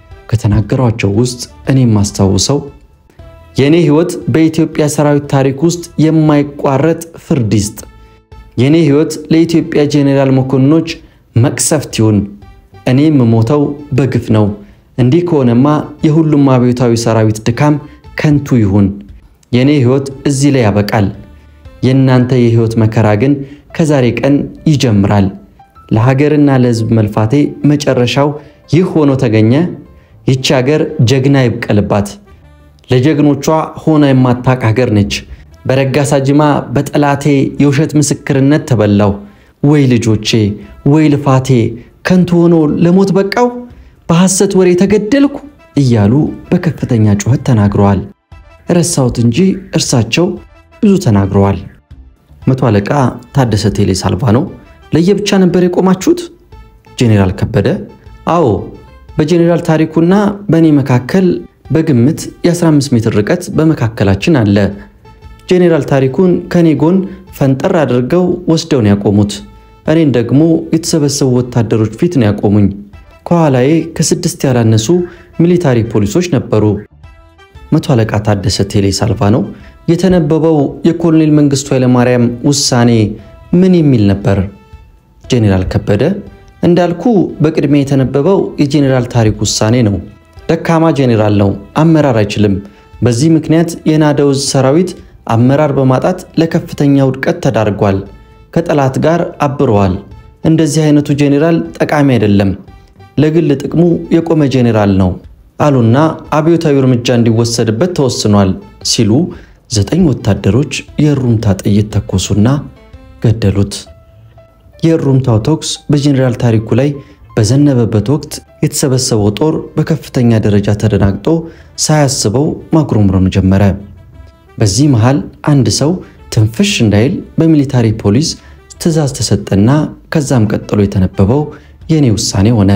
ከተናገሯቸው ውስጥ እኔ የማስታውሰው የእኔ ሕይወት በኢትዮጵያ ሰራዊት ታሪክ ውስጥ የማይቋረጥ ፍርድ ይስጥ፣ የእኔ ሕይወት ለኢትዮጵያ ጄኔራል መኮንኖች መቅሰፍት ይሁን፣ እኔ የምሞተው በግፍ ነው። እንዲህ ከሆነማ የሁሉም አብዮታዊ ሰራዊት ድካም ከንቱ ይሁን። የእኔ ሕይወት እዚህ ላይ ያበቃል። የእናንተ የሕይወት መከራ ግን ከዛሬ ቀን ይጀምራል። ለሀገርና ለሕዝብ መልፋቴ መጨረሻው ይህ ሆኖ ተገኘ። ይቺ ሀገር ጀግና ይብቀልባት። ለጀግኖቿ ሆና የማታቅ ሀገር ነች። በረጋሳ ጅማ በጠላቴ የውሸት ምስክርነት ተበላው። ወይ ልጆቼ፣ ወይ ልፋቴ ከንቱ ሆኖ ለሞት በቃው፣ በሐሰት ወሬ ተገደልኩ እያሉ በከፍተኛ ጩኸት ተናግረዋል። ረሳሁት እንጂ እርሳቸው ብዙ ተናግረዋል። መቶ አለቃ ታደሰ ቴሌ ሳልቫኖ ለየብቻ ነበር የቆማችሁት? ጄኔራል ከበደ አዎ፣ በጄኔራል ታሪኩና በእኔ መካከል በግምት የ15 ሜትር ርቀት በመካከላችን አለ። ጄኔራል ታሪኩን ከኔ ጎን ፈንጠር አድርገው ወስደው ነው ያቆሙት። እኔን ደግሞ የተሰበሰቡ ወታደሮች ፊት ነው ያቆሙኝ። ከኋላዬ ከስድስት ያላነሱ ሚሊታሪ ፖሊሶች ነበሩ። መቶ አለቃ ታደሰ ቴሌ ሳልቫኖ የተነበበው የኮሎኔል መንግስቱ ኃይለማርያም ውሳኔ ምን የሚል ነበር? ጄኔራል ከበደ እንዳልኩ በቅድሚያ የተነበበው የጄኔራል ታሪክ ውሳኔ ነው። ደካማ ጄኔራል ነው፣ አመራር አይችልም። በዚህ ምክንያት የናደው ዕዝ ሰራዊት አመራር በማጣት ለከፍተኛ ውድቀት ተዳርጓል። ከጠላት ጋር አብረዋል። እንደዚህ አይነቱ ጄኔራል ጠቃሚ አይደለም፣ ለግል ጥቅሙ የቆመ ጄኔራል ነው አሉና አብዮታዊ እርምጃ እንዲወሰድበት ተወስኗል ሲሉ ዘጠኝ ወታደሮች የእሩምታ ጥይት ተኮሱና ገደሉት። የእሩምታው ተኩስ በጄኔራል ታሪኩ ላይ በዘነበበት ወቅት የተሰበሰበው ጦር በከፍተኛ ደረጃ ተደናግጦ ሳያስበው ማጉረምረም ጀመረ። በዚህ መሃል አንድ ሰው ትንፍሽ እንዳይል በሚሊታሪ ፖሊስ ትዕዛዝ ተሰጠና ከዛም ቀጥሎ የተነበበው የእኔ ውሳኔ ሆነ።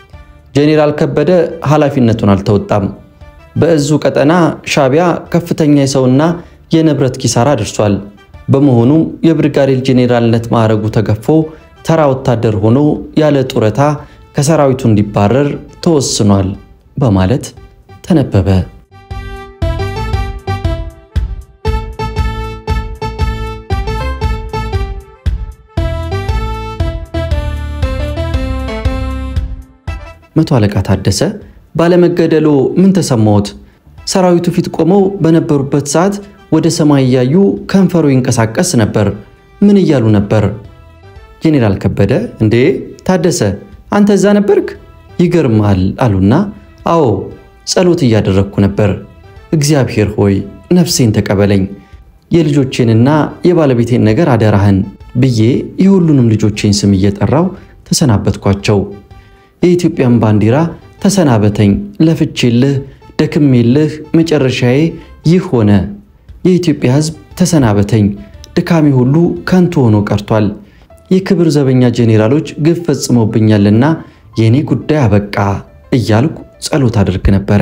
ጄኔራል ከበደ ኃላፊነቱን አልተወጣም። በእዙ ቀጠና ሻቢያ ከፍተኛ የሰውና የንብረት ኪሳራ ደርሷል። በመሆኑም የብርጋዴር ጄኔራልነት ማዕረጉ ተገፎ ተራ ወታደር ሆኖ ያለ ጡረታ ከሰራዊቱ እንዲባረር ተወስኗል በማለት ተነበበ። መቶ አለቃ ታደሰ ባለመገደሎ ምን ተሰማዎት? ሰራዊቱ ፊት ቆመው በነበሩበት ሰዓት ወደ ሰማይ እያዩ ከንፈሩ ይንቀሳቀስ ነበር። ምን እያሉ ነበር? ጄኔራል ከበደ እንዴ ታደሰ አንተ እዛ ነበርክ? ይገርማል አሉና አዎ ጸሎት እያደረግኩ ነበር። እግዚአብሔር ሆይ ነፍሴን ተቀበለኝ፣ የልጆቼንና የባለቤቴን ነገር አደራህን ብዬ የሁሉንም ልጆቼን ስም እየጠራው ተሰናበትኳቸው። የኢትዮጵያን ባንዲራ ተሰናበተኝ፣ ለፍቼልህ ደክሜልህ መጨረሻዬ ይህ ሆነ። የኢትዮጵያ ሕዝብ ተሰናበተኝ፣ ድካሜ ሁሉ ከንቱ ሆኖ ቀርቷል። የክብር ዘበኛ ጄኔራሎች ግፍ ፈጽሞብኛልና የእኔ ጉዳይ አበቃ እያልኩ ጸሎት አድርግ ነበረ።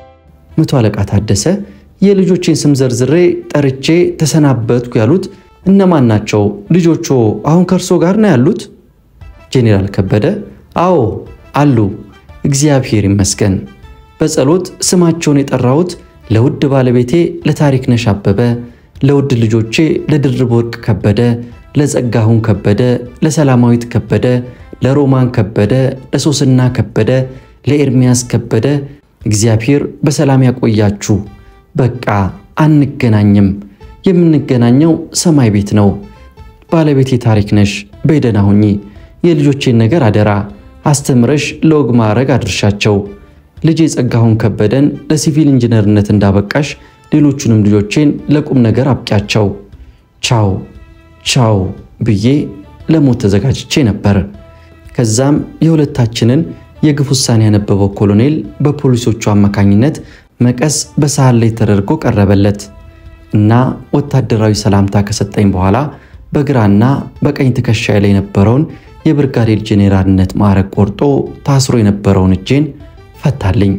መቶ አለቃ ታደሰ የልጆቼን ስም ዘርዝሬ ጠርቼ ተሰናበትኩ ያሉት እነማን ናቸው? ልጆቹ አሁን ከእርሶ ጋር ነው ያሉት? ጄኔራል ከበደ አዎ አሉ፣ እግዚአብሔር ይመስገን። በጸሎት ስማቸውን የጠራሁት ለውድ ባለቤቴ ለታሪክነሽ አበበ፣ ለውድ ልጆቼ ለድርብ ወርቅ ከበደ፣ ለጸጋሁን ከበደ፣ ለሰላማዊት ከበደ፣ ለሮማን ከበደ፣ ለሶስና ከበደ፣ ለኤርሚያስ ከበደ እግዚአብሔር በሰላም ያቆያችሁ። በቃ አንገናኝም። የምንገናኘው ሰማይ ቤት ነው። ባለቤቴ ታሪክ ነሽ፣ በደህና ሁኚ። የልጆቼን ነገር አደራ አስተምረሽ ለወግ ማዕረግ አድርሻቸው። ልጄ ጸጋሁን ከበደን ለሲቪል ኢንጂነርነት እንዳበቃሽ ሌሎቹንም ልጆቼን ለቁም ነገር አብቂያቸው። ቻው ቻው ብዬ ለሞት ተዘጋጅቼ ነበር። ከዛም የሁለታችንን የግፍ ውሳኔ ያነበበው ኮሎኔል በፖሊሶቹ አማካኝነት መቀስ በሳህን ላይ ተደርጎ ቀረበለት እና ወታደራዊ ሰላምታ ከሰጠኝ በኋላ በግራና በቀኝ ትከሻዬ ላይ የነበረውን የብርጋዴር ጄኔራልነት ማዕረግ ቆርጦ ታስሮ የነበረውን እጄን ፈታልኝ።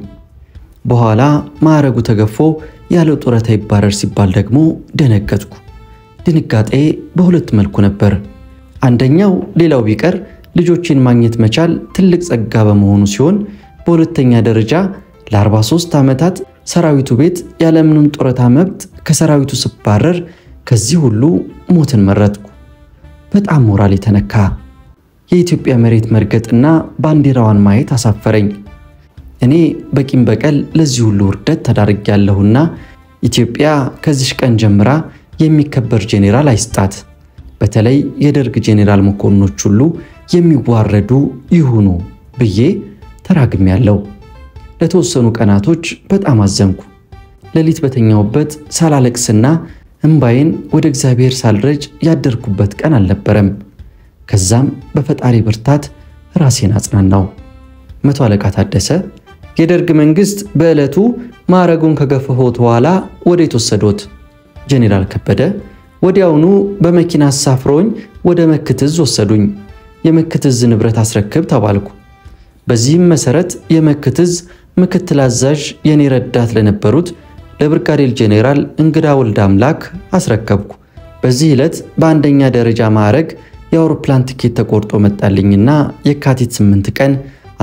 በኋላ ማዕረጉ ተገፎ ያለው ጡረታ ይባረር ሲባል ደግሞ ደነገጥኩ። ድንጋጤ በሁለት መልኩ ነበር። አንደኛው ሌላው ቢቀር ልጆችን ማግኘት መቻል ትልቅ ጸጋ በመሆኑ ሲሆን፣ በሁለተኛ ደረጃ ለ43 ዓመታት ሰራዊቱ ቤት ያለምንም ጡረታ መብት ከሰራዊቱ ስባረር ከዚህ ሁሉ ሞትን መረጥኩ። በጣም ሞራል የተነካ የኢትዮጵያ መሬት መርገጥና ባንዲራዋን ማየት አሳፈረኝ። እኔ በቂም በቀል ለዚህ ሁሉ ውርደት ተዳርጌያለሁና ኢትዮጵያ ከዚሽ ቀን ጀምራ የሚከበር ጄኔራል አይስጣት። በተለይ የደርግ ጄኔራል መኮንኖች ሁሉ የሚዋረዱ ይሁኑ ብዬ ተራግሜያለሁ። ለተወሰኑ ቀናቶች በጣም አዘንኩ። ሌሊት በተኛውበት ሳላለቅስና እምባዬን ወደ እግዚአብሔር ሳልረጭ ያደርኩበት ቀን አልነበረም። ከዛም በፈጣሪ ብርታት ራሴን አጽናናው። መቶ አለቃ ታደሰ የደርግ መንግስት በዕለቱ ማዕረጉን ከገፈፎት በኋላ ወዴት ወሰዶት? ጄኔራል ከበደ ወዲያውኑ በመኪና አሳፍረውኝ ወደ መክትዝ ወሰዱኝ። የመክትዝ ንብረት አስረክብ ተባልኩ። በዚህም መሰረት የመክትዝ ምክትል አዛዥ የኔ ረዳት ለነበሩት ለብርጋዴር ጄኔራል እንግዳ ወልደ አምላክ አስረከብኩ። በዚህ ዕለት በአንደኛ ደረጃ ማዕረግ የአውሮፕላን ትኬት ተቆርጦ መጣልኝና የካቲት 8 ቀን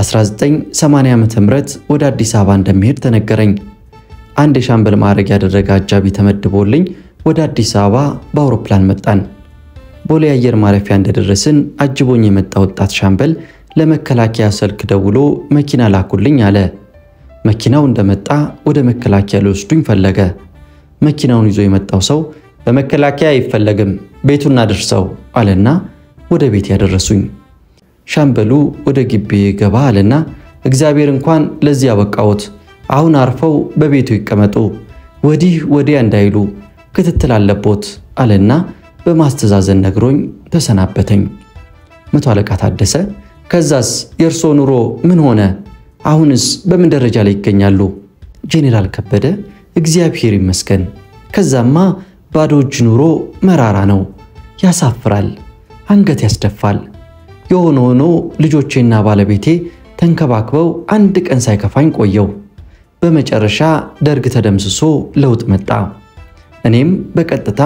1980 ዓ.ም ወደ አዲስ አበባ እንደሚሄድ ተነገረኝ። አንድ የሻምበል ማዕረግ ያደረገ አጃቢ ተመድቦልኝ ወደ አዲስ አበባ በአውሮፕላን መጣን። ቦሌ አየር ማረፊያ እንደደረስን አጅቦኝ የመጣ ወጣት ሻምበል ለመከላከያ ስልክ ደውሎ መኪና ላኩልኝ አለ። መኪናው እንደመጣ ወደ መከላከያ ሊወስዱኝ ፈለገ። መኪናውን ይዞ የመጣው ሰው በመከላከያ አይፈለግም፣ ቤቱን እናድርሰው አለና ወደ ቤት ያደረሱኝ። ሻምበሉ ወደ ግቢ ገባ አለና እግዚአብሔር እንኳን ለዚህ ያበቃዎት፣ አሁን አርፈው በቤቱ ይቀመጡ፣ ወዲህ ወዲያ እንዳይሉ ክትትል አለቦት አለና በማስተዛዘን ነግሮኝ ተሰናበተኝ። መቶ አለቃ ታደሰ ከዛስ የእርሶ ኑሮ ምን ሆነ? አሁንስ በምን ደረጃ ላይ ይገኛሉ? ጄኔራል ከበደ እግዚአብሔር ይመስገን። ከዛማ ባዶ እጅ ኑሮ መራራ ነው፣ ያሳፍራል፣ አንገት ያስደፋል። የሆነ ሆኖ ልጆቼና ባለቤቴ ተንከባክበው አንድ ቀን ሳይከፋኝ ቆየው። በመጨረሻ ደርግ ተደምስሶ ለውጥ መጣ። እኔም በቀጥታ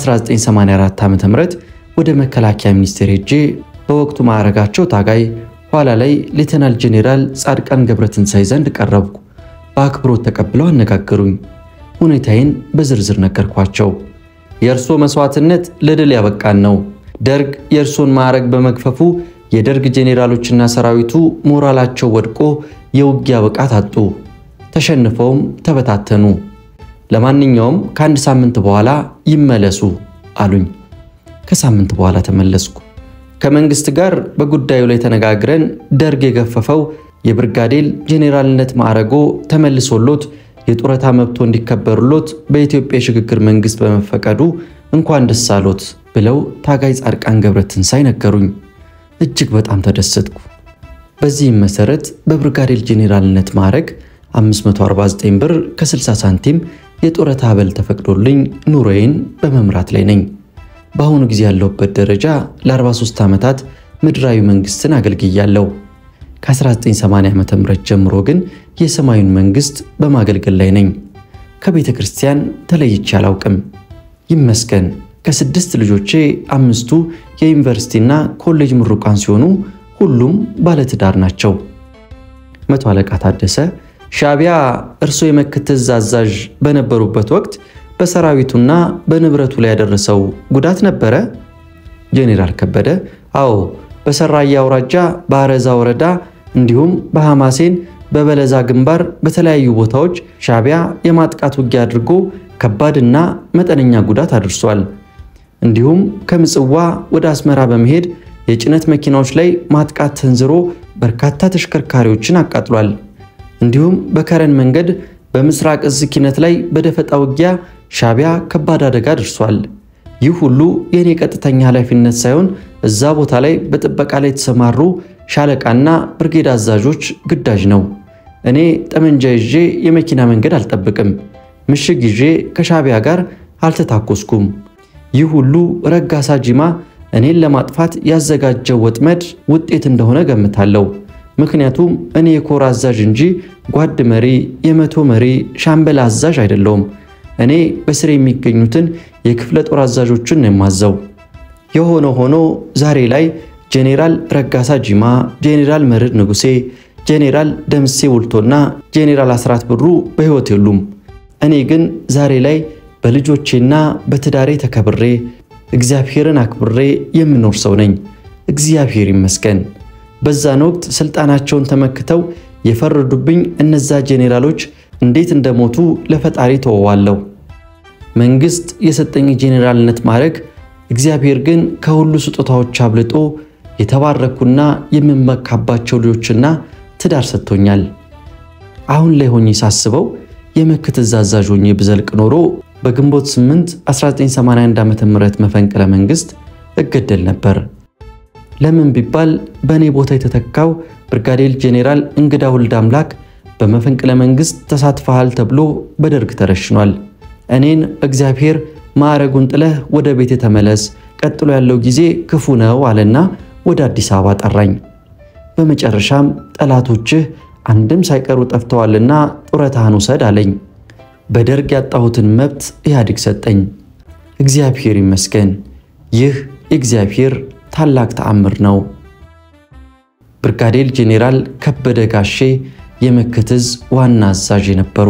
በ1984 ዓ.ም ወደ መከላከያ ሚኒስቴር ሄጄ በወቅቱ ማዕረጋቸው ታጋይ ኋላ ላይ ሌተናል ጄኔራል ጻድቃን ገብረትንሳኤ ዘንድ ቀረብኩ። በአክብሮት ተቀብለው አነጋገሩኝ። ሁኔታዬን በዝርዝር ነገርኳቸው። የእርሶ መስዋዕትነት ለድል ያበቃን ነው። ደርግ የእርሶን ማዕረግ በመግፈፉ የደርግ ጄኔራሎችና ሰራዊቱ ሞራላቸው ወድቆ የውጊያ ብቃት አጡ። ተሸንፈውም ተበታተኑ። ለማንኛውም ከአንድ ሳምንት በኋላ ይመለሱ አሉኝ። ከሳምንት በኋላ ተመለስኩ። ከመንግስት ጋር በጉዳዩ ላይ ተነጋግረን ደርግ የገፈፈው የብርጋዴር ጄኔራልነት ማዕረጎ ተመልሶሎት የጡረታ መብቶ እንዲከበሩሎት በኢትዮጵያ የሽግግር መንግስት በመፈቀዱ እንኳን ደስ አሎት ብለው ታጋይ ጻድቃን ገብረትንሳይ ነገሩኝ። እጅግ በጣም ተደሰትኩ። በዚህም መሰረት በብርጋዴር ጄኔራልነት ማዕረግ 549 ብር ከ60 ሳንቲም የጡረታ አበል ተፈቅዶልኝ ኑሮዬን በመምራት ላይ ነኝ። በአሁኑ ጊዜ ያለሁበት ደረጃ ለ43 ዓመታት ምድራዊ መንግስትን አገልግያለሁ። ከ1980 ዓ.ም ጀምሮ ግን የሰማዩን መንግስት በማገልገል ላይ ነኝ። ከቤተ ክርስቲያን ተለይቼ አላውቅም። ይመስገን ከስድስት ልጆቼ አምስቱ የዩኒቨርሲቲና ኮሌጅ ምሩቃን ሲሆኑ ሁሉም ባለትዳር ናቸው። መቶ አለቃ ታደሰ ሻዕቢያ እርስዎ የመክትዝ አዛዥ በነበሩበት ወቅት በሰራዊቱና በንብረቱ ላይ ያደረሰው ጉዳት ነበረ? ጄኔራል ከበደ አዎ፣ በሰራያ አውራጃ በአረዛ ወረዳ እንዲሁም በሐማሴን በበለዛ ግንባር በተለያዩ ቦታዎች ሻዕቢያ የማጥቃት ውጊያ አድርጎ ከባድና መጠነኛ ጉዳት አድርሷል። እንዲሁም ከምጽዋ ወደ አስመራ በመሄድ የጭነት መኪናዎች ላይ ማጥቃት ተንዝሮ በርካታ ተሽከርካሪዎችን አቃጥሏል። እንዲሁም በከረን መንገድ በምስራቅ እዝ ኪነት ላይ በደፈጣ ውጊያ ሻዕቢያ ከባድ አደጋ ደርሷል። ይህ ሁሉ የእኔ ቀጥተኛ ኃላፊነት ሳይሆን እዛ ቦታ ላይ በጥበቃ ላይ የተሰማሩ ሻለቃና ብርጌድ አዛዦች ግዳጅ ነው። እኔ ጠመንጃ ይዤ የመኪና መንገድ አልጠብቅም። ምሽግ ይዤ ከሻዕቢያ ጋር አልተታኮስኩም። ይህ ሁሉ ረጋሳ ጂማ እኔን ለማጥፋት ያዘጋጀው ወጥመድ ውጤት እንደሆነ ገምታለሁ። ምክንያቱም እኔ የኮር አዛዥ እንጂ ጓድ መሪ፣ የመቶ መሪ፣ ሻምበል አዛዥ አይደለውም። እኔ በስር የሚገኙትን የክፍለ ጦር አዛዦችን ነው የማዘው። የሆነ ሆኖ ዛሬ ላይ ጄኔራል ረጋሳ ጂማ፣ ጄኔራል መርድ ንጉሴ፣ ጄኔራል ደምሴ ውልቶና ጄኔራል አስራት ብሩ በሕይወት የሉም። እኔ ግን ዛሬ ላይ በልጆቼና በትዳሬ ተከብሬ እግዚአብሔርን አክብሬ የምኖር ሰው ነኝ። እግዚአብሔር ይመስገን። በዛን ወቅት ስልጣናቸውን ተመክተው የፈረዱብኝ እነዛ ጄኔራሎች እንዴት እንደሞቱ ለፈጣሪ ተወዋለሁ። መንግስት የሰጠኝ ጄኔራልነት ማዕረግ እግዚአብሔር ግን ከሁሉ ስጦታዎች አብልጦ የተባረኩና የምመካባቸው ልጆችና ትዳር ሰጥቶኛል። አሁን ላይ ሆኜ ሳስበው የምክትዝ አዛዥ ሆኜ ብዘልቅ ኖሮ በግንቦት 8 1981 ዓ.ም መፈንቅለ መንግስት እገደል ነበር። ለምን ቢባል በእኔ ቦታ የተተካው ብርጋዴር ጄኔራል እንግዳ ወልድ አምላክ በመፈንቅለ መንግስት ተሳትፈሃል ተብሎ በደርግ ተረሽኗል። እኔን እግዚአብሔር ማዕረጉን ጥለህ ወደ ቤት ተመለስ፣ ቀጥሎ ያለው ጊዜ ክፉ ነው አለና ወደ አዲስ አበባ ጠራኝ። በመጨረሻም ጠላቶችህ አንድም ሳይቀሩ ጠፍተዋልና ጡረታህን ውሰድ አለኝ። በደርግ ያጣሁትን መብት ኢህአዴግ ሰጠኝ። እግዚአብሔር ይመስገን። ይህ የእግዚአብሔር ታላቅ ተአምር ነው። ብርጋዴር ጄኔራል ከበደ ጋሼ የመክትዝ ዋና አዛዥ የነበሩ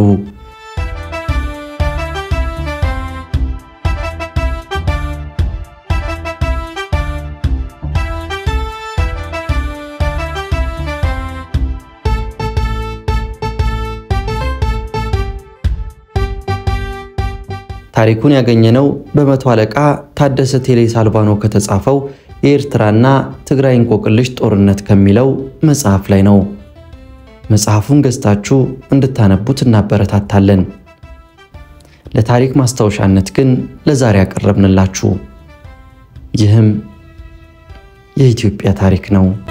ታሪኩን ያገኘነው በመቶ አለቃ ታደሰ ቴሌ ሳልቫኖ ከተጻፈው የኤርትራና ትግራይ እንቆቅልሽ ጦርነት ከሚለው መጽሐፍ ላይ ነው። መጽሐፉን ገዝታችሁ እንድታነቡት እናበረታታለን። ለታሪክ ማስታወሻነት ግን ለዛሬ ያቀረብንላችሁ ይህም የኢትዮጵያ ታሪክ ነው።